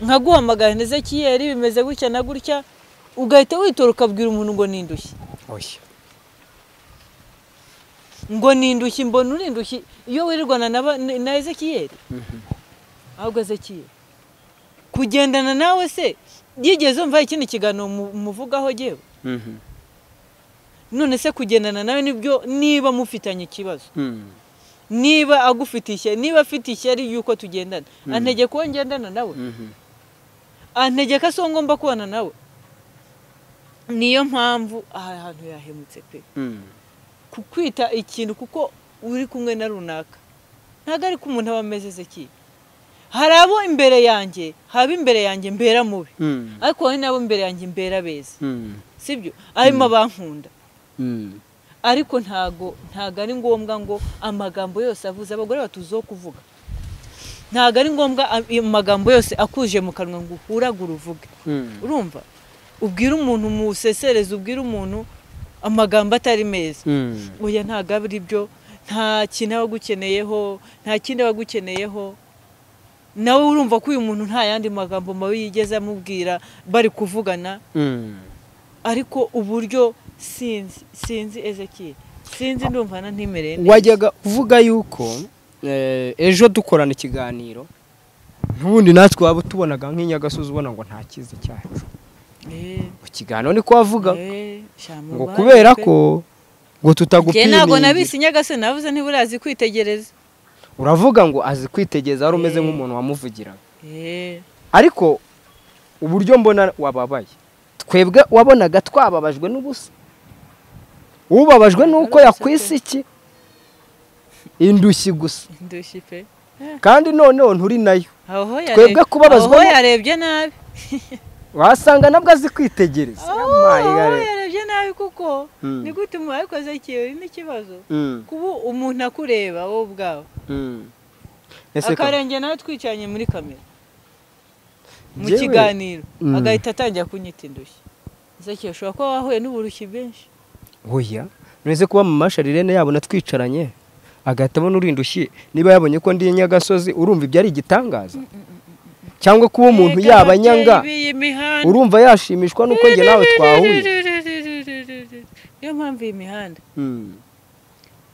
[SPEAKER 1] nkaguhamagara na ezekiyeli bimeze gutya na gutya ugahita witora ukabwira umuntu ngo ni indushyi
[SPEAKER 2] oya
[SPEAKER 1] ngo ni indushyi mbona uri indushyi iyo wirirwana na ba- na ezekiyeli ahubwo ezekiyeli kugendana nawe se yigeze umva ikindi kiganiro mu- muvugaho yewe none se kugendana nawe nibyo niba mufitanye ikibazo niba agufite ishyari niba afite ishyari yuko tugendana antege ko ngendana nawe antege ko si uwo ngomba kubana nawe niyo mpamvu aha hantu yahemutse pe kukwita ikintu kuko uri kumwe na runaka ntabwo ariko umuntu aba ameze ezekiyeli hari abo imbere yanjye haba imbere yanjye mbera mubi ariko hari n'abo imbere yanjye mbera beza sibyo harimo abankunda ariko ntago ntago ari ngombwa ngo amagambo yose avuze abagore batuziho kuvuga ntago ari ngombwa a- amagambo yose akuje mu kanwa ngo uhuragure uvuge urumva ubwire umuntu musesereze ubwire umuntu amagambo atari meza oya ntago ari byo nta kintu aba agukeneyeho nta kindi aba agukeneyeho nawe urumva ko uyu muntu nta yandi magambo mabi yigeze amubwira bari kuvugana ariko uburyo sinzi sinzi ezekiyeli sinzi ndumva na ntimereye neza
[SPEAKER 2] wajyaga uvuga yuko eh, ejo dukorana ikiganiro n'ubundi natwe waba utubonaga nk'inyagasozi ubona ngo nta cyiza cyacu
[SPEAKER 1] Eh,
[SPEAKER 2] mu kiganiro niko wavuga
[SPEAKER 1] eh, shyamba
[SPEAKER 2] ngo
[SPEAKER 1] ubaye
[SPEAKER 2] kubera
[SPEAKER 1] pe.
[SPEAKER 2] ko ngo
[SPEAKER 1] Njye ntabwo nabise
[SPEAKER 2] tutagupimiye
[SPEAKER 1] inyagase navuze ntiburazi kwitegereza
[SPEAKER 2] uravuga ngo azi kwitegereza wari umeze
[SPEAKER 1] Eh.
[SPEAKER 2] nk'umuntu wamuvugiraga
[SPEAKER 1] Eh,
[SPEAKER 2] ariko uburyo mbona wababaye twebwe wabonaga twababajwe n'ubusa ubabajwe n'uko
[SPEAKER 1] Narose pe.
[SPEAKER 2] yakwisa iki indushyi gusa
[SPEAKER 1] ndushyi pe
[SPEAKER 2] kandi noneho nturi nayo
[SPEAKER 1] aho
[SPEAKER 2] Twebwe
[SPEAKER 1] yareb-
[SPEAKER 2] kubabazwa
[SPEAKER 1] aho
[SPEAKER 2] no-
[SPEAKER 1] yarebye nabi
[SPEAKER 2] wasanga nabwo azi kwitegereza
[SPEAKER 1] aho
[SPEAKER 2] Yamaye,
[SPEAKER 1] yarebye nabi kuko
[SPEAKER 2] Mm.
[SPEAKER 1] ni gute umuntu wabikoze ikintu n'ikibazo
[SPEAKER 2] Mm,
[SPEAKER 1] kuba umuntu akureba wowe ubwawe
[SPEAKER 2] mm. Ese ko-
[SPEAKER 1] akarenge nawe twicaranye muri kamera mu
[SPEAKER 2] Njyewe-
[SPEAKER 1] kiganiro
[SPEAKER 2] Mm.
[SPEAKER 1] agahita atangira kunyita indushyi Ezekiel ushobora kuba wahuye n'uburushyi bwinshi
[SPEAKER 2] oya nureze kuba mu masharirene yabona twicaranye agahita abona urinda ushyi niba yabonye ko ndi nyagasozi urumva ibyo ari igitangaza cyangwa kuba umuntu yaba nyanga urumva yashimishwa n'uko njye nawe twahuye
[SPEAKER 1] niyo mpamvu iyi mihanda
[SPEAKER 2] Mm,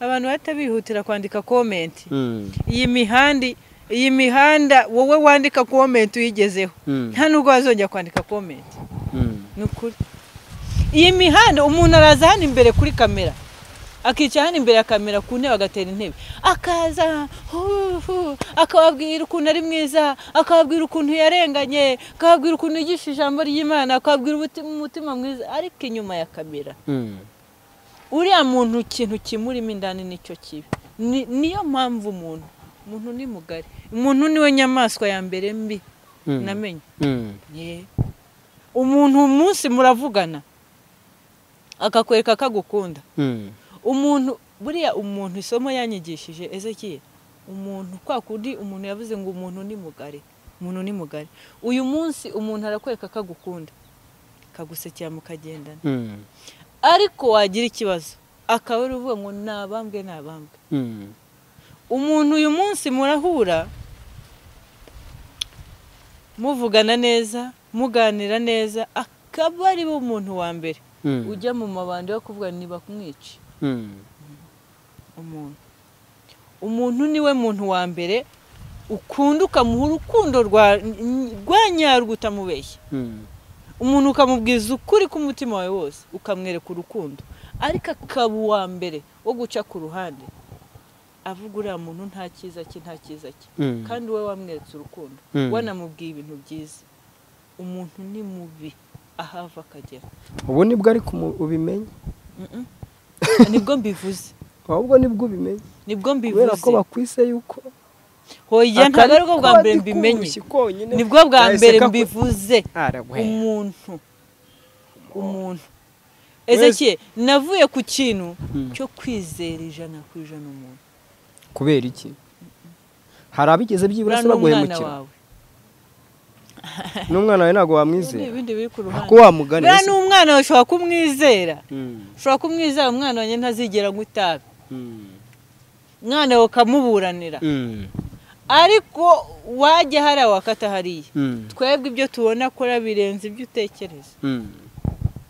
[SPEAKER 1] abantu bahita bihutira kwandika komenti
[SPEAKER 2] mm,
[SPEAKER 1] iyi mihanda iyi mihanda wowe wandika komenti uyigezeho
[SPEAKER 2] Mm.
[SPEAKER 1] nta nubwo wazongera kwandika komenti
[SPEAKER 2] mm.
[SPEAKER 1] ni ukuri iyi mihanda umuntu araza hano imbere kuri kamera akicara hano imbere ya kamera ku ntebe agatera intebe akaza hu, hu, akababwira ukuntu ari mwiza akababwira ukuntu yarenganye akababwira ukuntu yigisha ijambo ry'imana akababwira umutima, umutima mwiza ariko inyuma ya kamera
[SPEAKER 2] Mm.
[SPEAKER 1] uriya muntu ikintu kimurimo indani nicyo kibi Ni- niyo mpamvu umuntu umuntu ni mugari umuntu niwe nyamaswa ya mbere mbi
[SPEAKER 2] Mm.
[SPEAKER 1] namenye
[SPEAKER 2] Mm.
[SPEAKER 1] Ye. umuntu umunsi muravugana akakwereka ko agukunda
[SPEAKER 2] Mm.
[SPEAKER 1] umuntu buriya umuntu isomo yanyigishije ezekiye umuntu kwa kundi umuntu yavuze ngo umuntu ni mugari umuntu ni mugari uyu munsi umuntu arakwereka ko agukunda kagusekera mukagendana
[SPEAKER 2] Mm.
[SPEAKER 1] ariko wagira ikibazo akaba ari uvuga ngo nabambwe nabambwe
[SPEAKER 2] Mm.
[SPEAKER 1] umuntu uyu munsi murahura muvugana neza muganira neza akaba ari bo umuntu wa mbere
[SPEAKER 2] Mm.
[SPEAKER 1] ujya mu mabandi yo kuvuga niba kumwica
[SPEAKER 2] Mm.
[SPEAKER 1] umuntu umuntu niwe muntu wa mbere ukunda ukamuha urukundo rwa- rwa nyarwo utamubeshya
[SPEAKER 2] Mm.
[SPEAKER 1] umuntu ukamubwiza ukuri k'umutima wawe wose ukamwereka urukundo ariko akaba uwa mbere wo guca ku ruhande avuga uriya muntu nta cyiza cye nta cyiza cye
[SPEAKER 2] Mm.
[SPEAKER 1] kandi wowe wamweretse urukundo
[SPEAKER 2] Mm.
[SPEAKER 1] wanamubwiye ibintu byiza umuntu ni mubi ahava akagera
[SPEAKER 2] ubu nibwo ariko umu- ubimenye
[SPEAKER 1] Mm-mm. nibwo mbivuze
[SPEAKER 2] ahubwo nibwo ubimenye
[SPEAKER 1] nibwo
[SPEAKER 2] kubera
[SPEAKER 1] mbivuze
[SPEAKER 2] ko bakwise yuko
[SPEAKER 1] hoya ntabwo ari bwo bwa mbere
[SPEAKER 2] akari
[SPEAKER 1] mbimenye
[SPEAKER 2] k'ubushyi konyine
[SPEAKER 1] nibwo bwa
[SPEAKER 2] kahise
[SPEAKER 1] mbere
[SPEAKER 2] kaku-
[SPEAKER 1] mbivuze
[SPEAKER 2] Aragwe.
[SPEAKER 1] umuntu umuntu ezekiye navuye ku kintu cyo kwizera ijana ku ijana umuntu
[SPEAKER 2] kubera iki hari abigeze byibura
[SPEAKER 1] uriya
[SPEAKER 2] se
[SPEAKER 1] ni umwana
[SPEAKER 2] baguhemukira
[SPEAKER 1] wawe
[SPEAKER 2] n'umwana wawe ntabwo
[SPEAKER 1] Ubundi
[SPEAKER 2] wamwizera
[SPEAKER 1] ibindi biri ku ruhande
[SPEAKER 2] ko wamugana
[SPEAKER 1] uriya ni umwana wawe ushobora kumwizera
[SPEAKER 2] Mm,
[SPEAKER 1] ushobora kumwizera umwana wanjye ntazigera anywa itabi
[SPEAKER 2] mm,
[SPEAKER 1] umwana wawe ukamuburanira
[SPEAKER 2] mm,
[SPEAKER 1] ariko wajya hariya wakata hariya
[SPEAKER 2] mm,
[SPEAKER 1] twebwe ibyo tubona akora birenze ibyo utekereza
[SPEAKER 2] mm.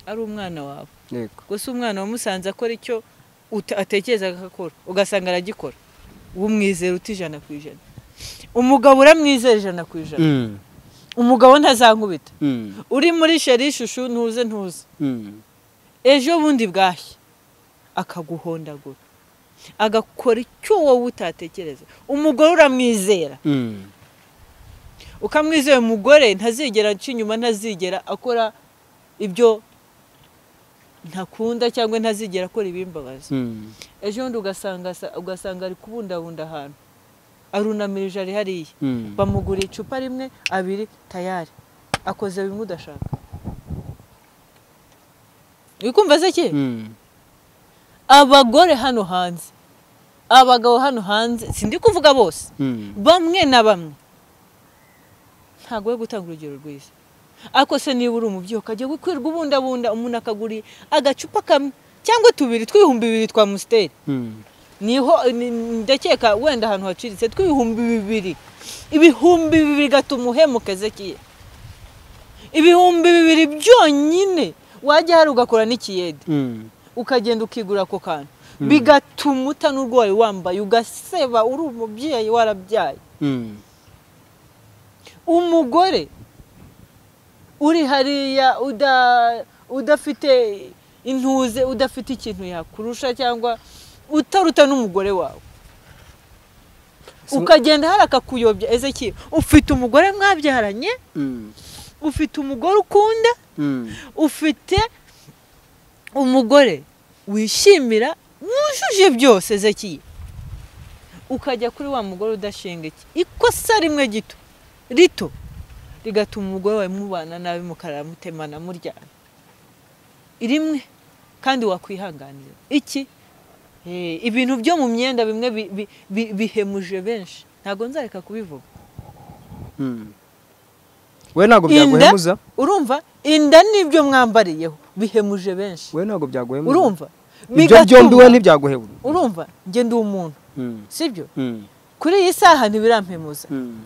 [SPEAKER 1] ari umwana wawe
[SPEAKER 2] Yego.
[SPEAKER 1] gusa umwana wamusanze akora icyo uta- atekerezaga ko akora ugasanga aragikora umwizera uti ijana ku ijana umugabo uramwizera ijana ku ijana
[SPEAKER 2] Mm,
[SPEAKER 1] umugabo ntazankubita
[SPEAKER 2] mm,
[SPEAKER 1] uri muri sheri ishusho ntuze ntuze
[SPEAKER 2] mm,
[SPEAKER 1] ejo bundi bwashya akaguhondagura agakora icyo wowe utatekereza umugore uramwizera
[SPEAKER 2] mm,
[SPEAKER 1] ukamwizera umugore ntazigera aca inyuma ntazigera akora ibyo ntakunda cyangwa ntazigera akora ibimbabaza
[SPEAKER 2] mm,
[SPEAKER 1] ejo bundi ugasanga asa- ugasanga ari kubundabunda ahantu arunamije ari hariya
[SPEAKER 2] mm.
[SPEAKER 1] bamuguriye icupa rimwe abiri tayari akoze bimwe udashaka wikumva se ki
[SPEAKER 2] Mm,
[SPEAKER 1] abagore hano hanze abagabo hano hanze sindi kuvuga bose
[SPEAKER 2] mm,
[SPEAKER 1] bamwe na bamwe ntabwo we gutanga urugero rwiza ariko se niba uri umubyeyi ukajya gukwirwa ubundabunda umuntu akagura agacupa kamwe cyangwa tubiri tw'ibihumbi bibiri twa musiteri
[SPEAKER 2] mm,
[SPEAKER 1] niho ni- ni- ndakeka wenda ahantu haciritse tw'ibihumbi bibiri ibihumbi bibiri gatuma uhemuka ezekiye ibihumbi bibiri byonyine wajya hari ugakora n'ikiyede
[SPEAKER 2] mm,
[SPEAKER 1] ukagenda ukigura ako kantu bigatuma utanurwaye wambaye ugaseba uri umubyeyi warabyaye
[SPEAKER 2] mm,
[SPEAKER 1] umugore uri hariya uda- udafite intuze udafite ikintu yakurusha cyangwa utaruta n'umugore wawe
[SPEAKER 2] So-
[SPEAKER 1] ukagenda hari akakuyobya ezeki ufite umugore mwabyaranye
[SPEAKER 2] mm,
[SPEAKER 1] ufite umugore ukunda
[SPEAKER 2] mm,
[SPEAKER 1] ufite umugore wishimira wujuje byose ezeki ukajya kuri wa mugore udashinga iki ikosa rimwe gito rito rigatuma umugore wawe mubana nabi mukaramutemana muryana rimwe kandi wakwihanganira iki Eh, ibintu byo mu myenda bimwe bi- bi- bi- bihemuje benshi ntabwo nzareka kubivuga
[SPEAKER 2] mm. we ntabwo
[SPEAKER 1] Inda-
[SPEAKER 2] byaguhemuza
[SPEAKER 1] urumva inda ni ibyo mwambariyeho bihemuje benshi
[SPEAKER 2] we ntabwo byaguhemura
[SPEAKER 1] urumva
[SPEAKER 2] ibyo
[SPEAKER 1] Bigatuma-
[SPEAKER 2] byombi we ntibyaguhebura
[SPEAKER 1] urumva njye ndi umuntu
[SPEAKER 2] Mm,
[SPEAKER 1] sibyo
[SPEAKER 2] mm,
[SPEAKER 1] kuri iyi saha ntibirampemuza
[SPEAKER 2] mm,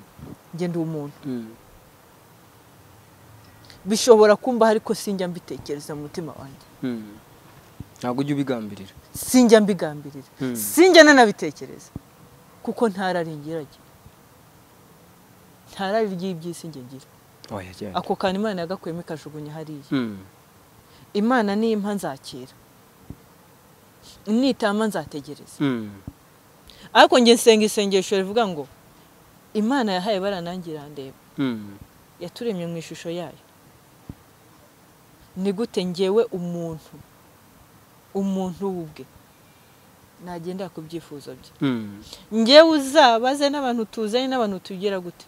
[SPEAKER 1] njye ndi umuntu
[SPEAKER 2] mm.
[SPEAKER 1] bishobora kumbaho ariko sinjya mbitekereza mu mutima wanjye
[SPEAKER 2] Mm. ntabwo ujya ubigambirira
[SPEAKER 1] sinjya mbigambirira
[SPEAKER 2] Mm.
[SPEAKER 1] sinjya nanabitekereza kuko ntarari ngirage ntarari ry'iby'isi njye ngira
[SPEAKER 2] oya genda
[SPEAKER 1] ako kantu imana yagakuyemo ikajugunya hariya
[SPEAKER 2] Mm,
[SPEAKER 1] imana nimpa nzakira nitama nzategereza
[SPEAKER 2] mm,
[SPEAKER 1] ariko njye nsenga isengesho rivuga ngo imana yahaye baranangira ndeba
[SPEAKER 2] mm,
[SPEAKER 1] yaturemye mu ishusho yayo ni gute ngewe umuntu umuntu we ubwe nagendera ku byifuzo bye
[SPEAKER 2] mm,
[SPEAKER 1] ngewe uzabaze n'abantu tuzanye n'abantu tugira gute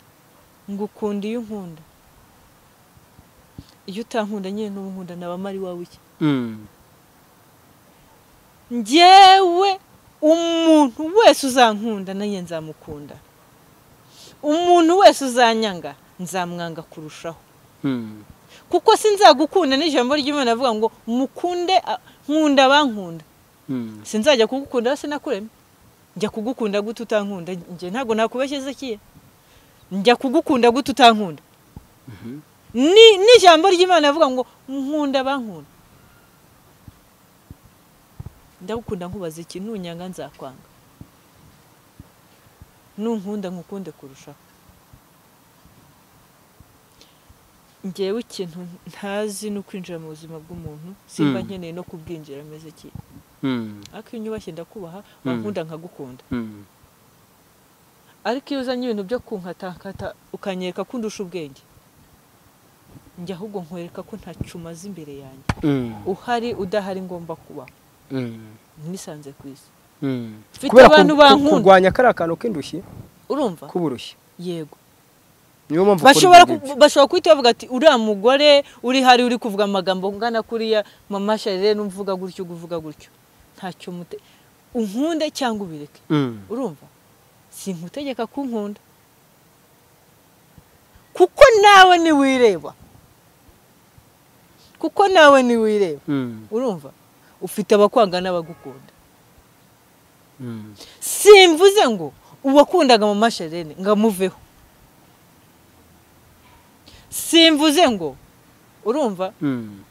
[SPEAKER 1] ngo ukunda iyo unkunda iyo utankunda nyine n'ubu nkunda naba mari wawe iki
[SPEAKER 2] mm.
[SPEAKER 1] ngewe umuntu wese uzankunda nanjye nzamukunda umuntu wese uzanyanga nzamwanga kurushaho
[SPEAKER 2] Mm,
[SPEAKER 1] kuko sinzagukunda n'ijambo ry'imana avuga ngo mukunde a- nkunda abankunda
[SPEAKER 2] mm,
[SPEAKER 1] sinzajya kugukunda hose nakuremye njya kugukunda gute utankunda njye ntabwo nakubeshya ezekiya njya kugukunda gute utankunda ni n'ijambo ry'imana avuga ngo nkunda abankunda ndagukunda nkubaza iki nunyanga nzakwanga nunkunda nkukunde kurushaho ngewe ikintu ntazi ni ukwinjira mu buzima bw'umuntu simba
[SPEAKER 2] Mm.
[SPEAKER 1] nkeneye no kubwinjira ameze iki
[SPEAKER 2] mm,
[SPEAKER 1] ariko iyo unyubashye ndakubaha wankunda nkagukunda
[SPEAKER 2] mm,
[SPEAKER 1] ariko iyo uzanye ibintu byo kunkatakata ukanyereka ko undusha ubwenge njya ahubwo nkwereka ko nta umaze imbere yanjye
[SPEAKER 2] mm,
[SPEAKER 1] uhari udahari ngomba kuba
[SPEAKER 2] mm,
[SPEAKER 1] nisanze ku isi
[SPEAKER 2] mm.
[SPEAKER 1] Mfite
[SPEAKER 2] Kubera ku-
[SPEAKER 1] abantu
[SPEAKER 2] ku-
[SPEAKER 1] bankunda.
[SPEAKER 2] kurwanya kariya kantu k'indushyi
[SPEAKER 1] urumva
[SPEAKER 2] k'uburushyi
[SPEAKER 1] yego
[SPEAKER 2] niyo mpamvu ukora
[SPEAKER 1] bashobora
[SPEAKER 2] ibyo
[SPEAKER 1] ku-
[SPEAKER 2] ngibyo.
[SPEAKER 1] bashobora kuhita bavuga ati uriya mugore uri hari uri kuvuga amagambo ngana kuriya mama sharire n'umvuga gutyo uvuga gutyo ntacyo mute unkunde cyangwa ubireke
[SPEAKER 2] Mm,
[SPEAKER 1] urumva sinkutegeka kunkunda kuko nawe ntiwireba kuko nawe ntiwireba
[SPEAKER 2] mm,
[SPEAKER 1] urumva ufite abakwanga n'abagukunda
[SPEAKER 2] mm,
[SPEAKER 1] simvuze ngo uwakundaga mama sherene ngo amuveho simvuze ngo urumva
[SPEAKER 2] mm,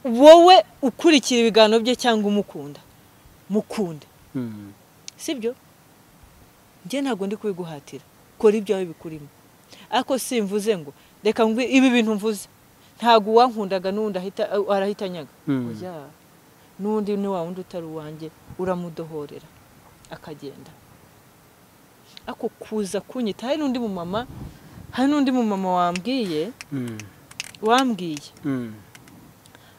[SPEAKER 1] wowe ukurikira ibiganiro bye cyangwa umukunda mukunde
[SPEAKER 2] mm,
[SPEAKER 1] sibyo njye ntabwo ndi kubiguhatira kora ibyawe bikurimo ariko simvuze ngo reka ngwi ibi bintu mvuze ntabwo uwankundaga n'undi ahita arahitanyaga
[SPEAKER 2] Mm.
[SPEAKER 1] oya n'undi ni wa wundi utari uwanjye uramudohorera akagenda ariko kuza kunyita hari n'undi mumama hari n'undi mumama wambwiye
[SPEAKER 2] mm,
[SPEAKER 1] wambwiye
[SPEAKER 2] mm,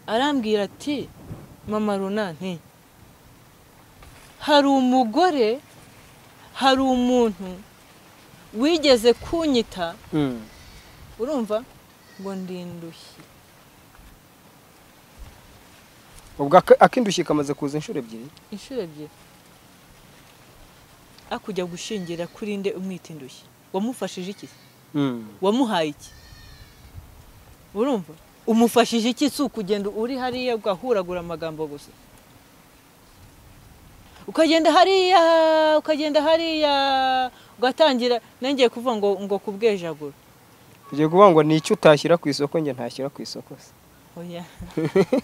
[SPEAKER 1] arambwira ati mama runani hari umugore hari umuntu wigeze kunyita
[SPEAKER 2] mm.
[SPEAKER 1] urumva ngo ndindushye
[SPEAKER 2] ubwo ak- ak'indushyi kamaze kuza inshuro ebyiri
[SPEAKER 1] inshuro ebyiri akujya gushingira kuri nde umwita indushyi wamufashije iki se?
[SPEAKER 2] Mm,
[SPEAKER 1] wamuhaye iki urumva umufashije iki si ukugenda uri hariya ugahuragura amagambo gusa ukagenda hariya ukagenda hariya ugatangira nongeye kuvuga ngo ngo kubwejagura
[SPEAKER 2] ugiye kuvuga ngo ni icyo utashyira ku isoko njye ntashyira ku isoko se
[SPEAKER 1] oya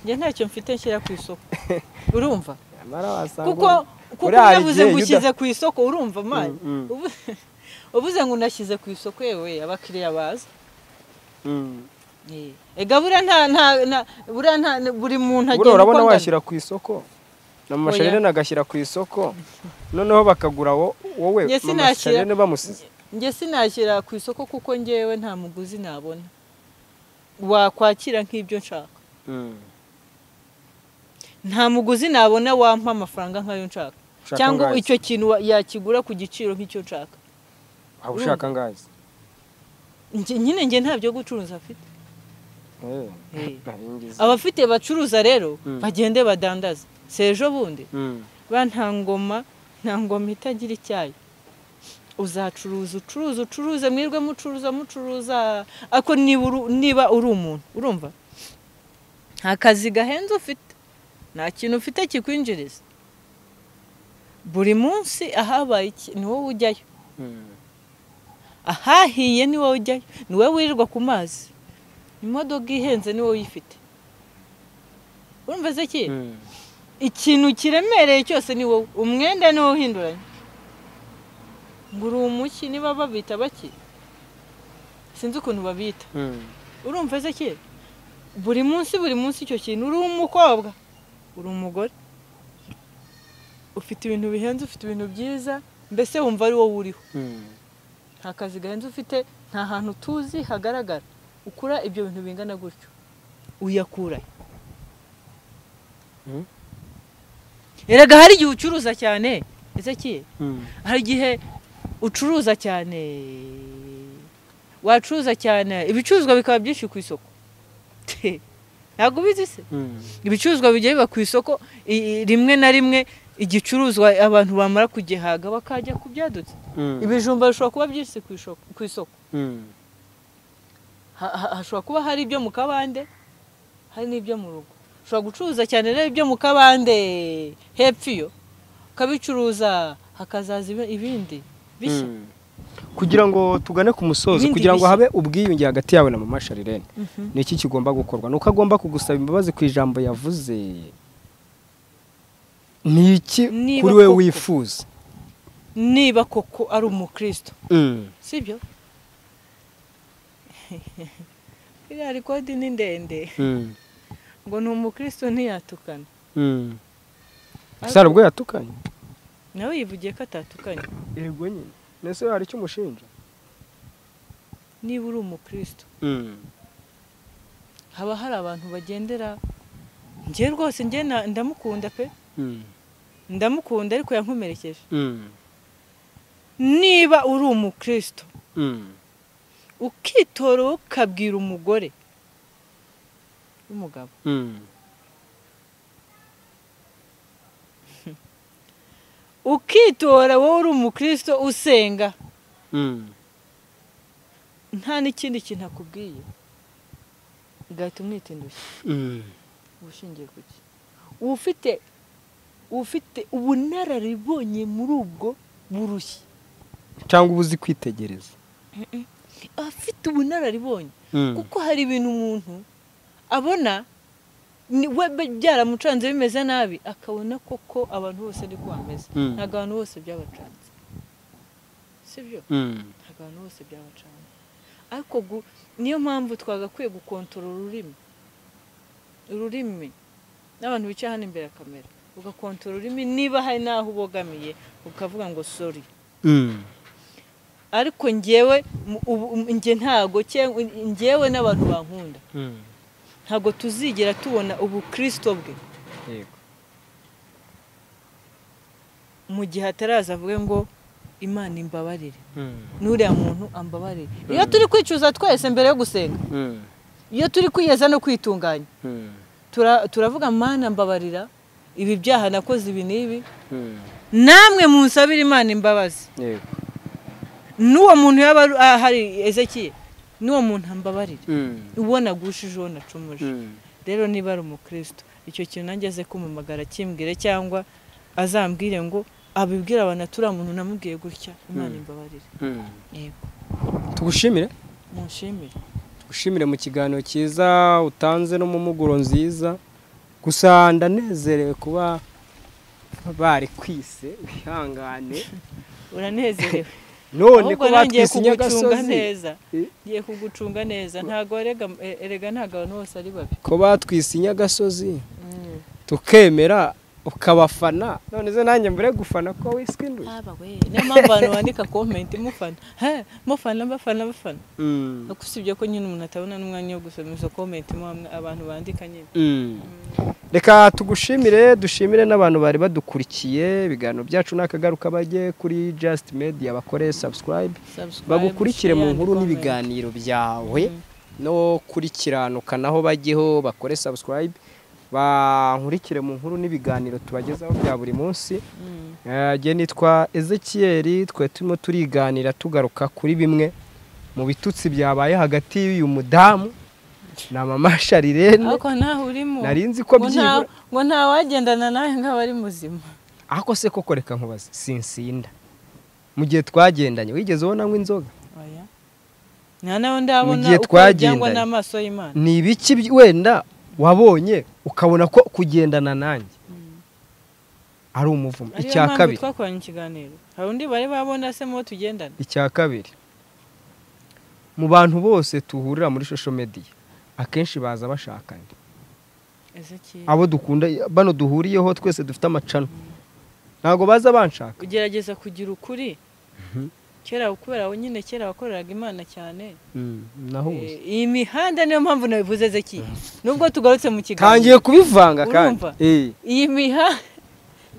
[SPEAKER 1] njye ntacyo mfite nshyira ku isoko urumva
[SPEAKER 2] nyamara wasanga
[SPEAKER 1] kuko
[SPEAKER 2] uri-
[SPEAKER 1] kuko
[SPEAKER 2] uriya
[SPEAKER 1] unavuze
[SPEAKER 2] igihe
[SPEAKER 1] ngo
[SPEAKER 2] iyo uda-
[SPEAKER 1] ushyize ku isoko urumva mani
[SPEAKER 2] Mm, mm.
[SPEAKER 1] Ubu- uvuze ngo unashyize ku isoko yewe abakiriya baza
[SPEAKER 2] Mm.
[SPEAKER 1] Eh, ega buriya nta nta nta buriya nta buri muntu
[SPEAKER 2] buriya
[SPEAKER 1] agenda uko
[SPEAKER 2] urabona
[SPEAKER 1] angana.
[SPEAKER 2] washyira ku isoko na mama
[SPEAKER 1] Oya.
[SPEAKER 2] shanene agashyira ku isoko noneho bakagura wo- wowe
[SPEAKER 1] Njye
[SPEAKER 2] mama
[SPEAKER 1] sinashyira-
[SPEAKER 2] shanene bamusize
[SPEAKER 1] njye sinashyira ku isoko kuko ngewe nta muguzi nabona wakwakira nk'ibyo nshaka
[SPEAKER 2] Mm.
[SPEAKER 1] nta muguzi nabona wampa amafaranga nk'ayo nshaka
[SPEAKER 2] Ushaka
[SPEAKER 1] cyangwa
[SPEAKER 2] angahe?
[SPEAKER 1] icyo kintu wa- yakigura ku giciro nk'icyo nshaka
[SPEAKER 2] waba ushaka ngazi
[SPEAKER 1] Njye- nyine njye nta byo gucuruza afite
[SPEAKER 2] Eh,
[SPEAKER 1] Eh.
[SPEAKER 2] nari ngize.
[SPEAKER 1] abafite bacuruza rero
[SPEAKER 2] Mm.
[SPEAKER 1] bagende badandaze si ejo bundi
[SPEAKER 2] Mm,
[SPEAKER 1] ba nta ngoma nta ngoma itagira icyayi uzacuruza ucuruza ucuruze mwirwe mucuruza mucuruza ariko niba uru- niba uri umuntu urumva nta kazi gahenze ufite nta kintu ufite kikwinjiriza buri munsi ahabaye iki ni wowe ujyayo ahahiye ni wowe ujyayo ni wowe wirirwa ku mazi imodoka ihenze ni wowe uyifite urumva se ki ikintu kiremereye cyose ni wowe umwenda ni wowe uhinduranya ngo uri umuki niba babita baki sinzi ukuntu babita urumva se ki buri munsi buri munsi icyo kintu uri umukobwa uri umugore ufite ibintu bihenze ufite ibintu byiza mbese wumva ari wowe uriho nta kazi gahenze ufite nta hantu tuzi hagaragara ukura ibyo bintu bingana gutyo uyakurayo
[SPEAKER 2] Mm.
[SPEAKER 1] erega hari igihe ucuruza cyane ese kiye hari igihe ucuruza cyane wacuruza cyane ibicuruzwa bikaba byinshi ku isoko Te, ntabwo ubizi se ibicuruzwa bigiye biba ku isoko i- i- rimwe na rimwe igicuruzwa abantu bamara kugihaga bakajya ku byadutse ibijumba bishobora kuba byinshi ku isoko- ku isoko Ha- ha- hashobora kuba hari ibyo mu kabande hari n'ibyo mu rugo ushobora gucuruza cyane rero ibyo mu kabande hepfo iyo ukabicuruza hakazaza ibi- ibindi bishya
[SPEAKER 2] kugira ngo tugane ku musozo
[SPEAKER 1] Ibindi
[SPEAKER 2] kugira ngo
[SPEAKER 1] bishya.
[SPEAKER 2] habe ubwiyunge hagati yawe na mama sharirene ni iki kigomba gukorwa ni uko agomba kugusaba imbabazi ku ijambo yavuze ni iki
[SPEAKER 1] Niba
[SPEAKER 2] kuri we
[SPEAKER 1] koko-
[SPEAKER 2] wifuza
[SPEAKER 1] niba koko ari umukristo
[SPEAKER 2] Mm.
[SPEAKER 1] sibyo iriya rekodi ni ndende
[SPEAKER 2] Mm.
[SPEAKER 1] ngo ni umukristo ntiyatukana
[SPEAKER 2] Mm. sara ubwo yatukanye
[SPEAKER 1] nawe yivugiye ko atatukanye
[SPEAKER 2] yego nyine nese hari icyo umushinja
[SPEAKER 1] niba uri umukristo haba hari abantu bagendera njye rwose njye na- ndamukunda pe ndamukunda ariko yankomerekeje niba uri umukristo ukitora wowe ukabwira umugore w'umugabo ukitora wowe uri umukristo usenga nta n'ikindi kintu akubwiye ugahita umwita indushyi ubushingiye ku ki ufite ufite ubunararibonye muri ubwo burushyi
[SPEAKER 2] cyangwa uba uzi kwitegereza
[SPEAKER 1] afite ubunararibonye kuko hari ibintu umuntu abona ni- we be- byaramucanze bimeze nabi akabona koko abantu bose ari ko bameze
[SPEAKER 2] Mm.
[SPEAKER 1] ntabwo abantu bose byabacanze sibyo ntabwo abantu bose byabacanze ariko gu- niyo mpamvu twagakwiye gukontorora ururimi ururimi n'abantu bicaye hano imbere ya kamera ugakontorora ururimi niba hari n'aho ubogamiye ukavuga ngo sori ariko ngewe mu- ubu- ubu- nge ntago cyangwa ngewe n'abantu bankunda ntabwo tuzigera tubona ubukristo bwe
[SPEAKER 2] yego
[SPEAKER 1] mu gihe ataraza avuge ngo imana imbabarire n'uriya muntu ambabarire iyo turi kwicuza twese mbere yo gusenga iyo turi kwiyeza no kwitunganya tura- turavuga mana mbabarira ibi byaha nakoze ibi n'ibi namwe munsabire imana imbabazi
[SPEAKER 2] yego
[SPEAKER 1] n'uwo muntu yaba ari- ahari ezekiye n'uwo muntu ambabarire uwo nagushije uwo nacumuje rero niba ari umukristo icyo kintu nanjye aze kumumagara akimbwire cyangwa azambwire ngo abibwire abantu ati uriya muntu namubwiye gutya imana imbabarire yego
[SPEAKER 2] tugushimire
[SPEAKER 1] munshimire
[SPEAKER 2] tugushimire mu kiganiro cyiza utanze no mu muguro nziza gusa ndanezerewe kuba bari kwise bihangane
[SPEAKER 1] uranezerewe
[SPEAKER 2] none
[SPEAKER 1] ahubwo
[SPEAKER 2] ko
[SPEAKER 1] nangiye
[SPEAKER 2] batwise
[SPEAKER 1] kugucunga
[SPEAKER 2] inyagasozi
[SPEAKER 1] neza
[SPEAKER 2] Eh?
[SPEAKER 1] ngiye kugucunga neza ntabwo erega erega ntabwo abantu bose ari babi
[SPEAKER 2] ko batwise inyagasozi tukemera ukabafana none se nanjye mbere yo gufana ko wiswe indu
[SPEAKER 1] niyo mpamvu abantu bandika komenti mufana he mufana bafana bafana
[SPEAKER 2] Mm.
[SPEAKER 1] Ariko usibye ko nyine umuntu atabona n'umwanya wo gusoma izo komenti mo hamwe abantu bandika nyine
[SPEAKER 2] Mm. reka tugushimire dushimire n'abantu bari badukurikiye ibiganiro byacu n'akagaruka bajye kuri just media bakore subscribe
[SPEAKER 1] Subscribe,
[SPEAKER 2] bagukurikire mu
[SPEAKER 1] share,
[SPEAKER 2] nkuru
[SPEAKER 1] comment.
[SPEAKER 2] n'ibiganiro byawe no kuri kiranuka naho bajyeho bakore subscribe bankurikire mu nkuru n'ibiganiro tubagezaho bya buri munsi
[SPEAKER 1] Mm.
[SPEAKER 2] Eh, jye nitwa ezekiyeri twe turimo turiganira tugaruka kuri bimwe mu bitutsi byabaye hagati y'uyu mudamu na mama sharirene
[SPEAKER 1] ariko ntaho urimo
[SPEAKER 2] nari nzi ko
[SPEAKER 1] Ngo nta-
[SPEAKER 2] byibura
[SPEAKER 1] ngo ntawagendana nawe nk'aba ari muzima
[SPEAKER 2] ariko se koko reka nkubaze sinsinda mu gihe twagendanye wigeze ubona ngo inzoga
[SPEAKER 1] oya nta nawe ndabona
[SPEAKER 2] gihe
[SPEAKER 1] uko bijyangwa
[SPEAKER 2] twagendanye.
[SPEAKER 1] n'amaso y'imana
[SPEAKER 2] ni ibiki by- wenda wabonye ukabona ko kugendana nanjye ari umuvumo
[SPEAKER 1] ariyo
[SPEAKER 2] icya
[SPEAKER 1] mpamvu
[SPEAKER 2] kabiri
[SPEAKER 1] twakoranye ikiganiro hari undi bari babona se mubo tugendana
[SPEAKER 2] icya kabiri mu bantu bose tuhurira muri shosho mediya akenshi baza bashakanye
[SPEAKER 1] ese ki
[SPEAKER 2] abo dukunda bano duhuriyeho twese dufite amacana ntabwo baza banshaka
[SPEAKER 1] ugerageza kugira ukuri kera kubera wowe nyine kera wakoreraga imana cyane
[SPEAKER 2] nahuze
[SPEAKER 1] Eh, iyi mihanda niyo mpamvu nabivuze zeki nubwo tugarutse mu
[SPEAKER 2] tangiye
[SPEAKER 1] kiganiro
[SPEAKER 2] kubivanga kandi
[SPEAKER 1] Urumva?
[SPEAKER 2] Eh,
[SPEAKER 1] iyi mihanda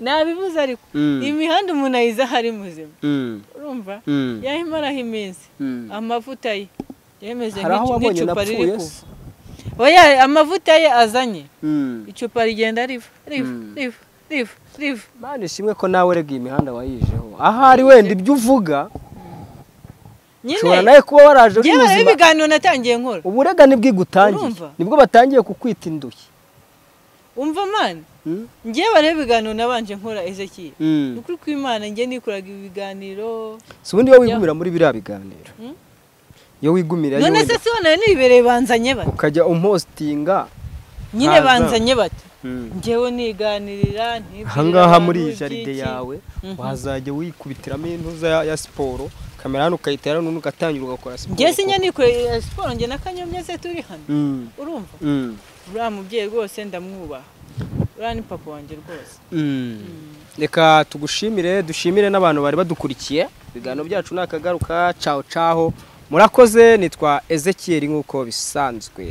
[SPEAKER 1] nabivuze ariko
[SPEAKER 2] Mm.
[SPEAKER 1] iyi mihanda umuntu ayiza aho ari muzima
[SPEAKER 2] mm,
[SPEAKER 1] urumva
[SPEAKER 2] mm,
[SPEAKER 1] yahimaraho iminsi
[SPEAKER 2] mm.
[SPEAKER 1] amavuta ye yemeze
[SPEAKER 2] Hari aho
[SPEAKER 1] nk'icu-
[SPEAKER 2] wabonye
[SPEAKER 1] nk'icupa riri
[SPEAKER 2] napfuye
[SPEAKER 1] kuva
[SPEAKER 2] se.
[SPEAKER 1] oya amavuta ye azanye
[SPEAKER 2] Mm.
[SPEAKER 1] icupa rigenda riva riva
[SPEAKER 2] Mm.
[SPEAKER 1] riva riva riva
[SPEAKER 2] Mana ishimwe ko nawe rega iyi mihanda wayijeho ahari wenda ibyo uvuga ushobora
[SPEAKER 1] nyine
[SPEAKER 2] nawe kuba waraje uri
[SPEAKER 1] yewe
[SPEAKER 2] muzima
[SPEAKER 1] ibiganiro natangiye nkora
[SPEAKER 2] uburega nibwo igutangiye
[SPEAKER 1] Urumva?
[SPEAKER 2] nibwo batangiye kukwita indushyi
[SPEAKER 1] umva mani
[SPEAKER 2] Mm,
[SPEAKER 1] ngewe bariho ibiganiro nabanje nkora ezekiye
[SPEAKER 2] mm.
[SPEAKER 1] ni ukuri kw'imana njye nikoraga ibiganiro
[SPEAKER 2] si ubundi iyo wigumira muri biriya biganiro
[SPEAKER 1] Mm.
[SPEAKER 2] iyo wigumira
[SPEAKER 1] none se si wanawe nibereye banzanye bati
[SPEAKER 2] ukajya umpositinga
[SPEAKER 1] nyine
[SPEAKER 2] ntaza.
[SPEAKER 1] banzanye bati ngewe niganirira
[SPEAKER 2] ahangaha muri iyi
[SPEAKER 1] iyi
[SPEAKER 2] jaride yawe
[SPEAKER 1] Mhm.
[SPEAKER 2] wazajya wikubitiramo intuza ya- ya siporo kamera hano ukayitera hano ugatangira ugakora siporo
[SPEAKER 1] ngewe sinya nikoreye siporo njye na kanyobya se turi hano
[SPEAKER 2] Mm,
[SPEAKER 1] urumva
[SPEAKER 2] mm,
[SPEAKER 1] uriya mubyeyi rwose ndamwubaha uriya ni papa wanjye rwose
[SPEAKER 2] mm. reka tugushimire dushimire n'abantu bari badukurikiye ibiganiro byacu ni akagaruka caho caho murakoze nitwa ezekiel nk'uko bisanzwe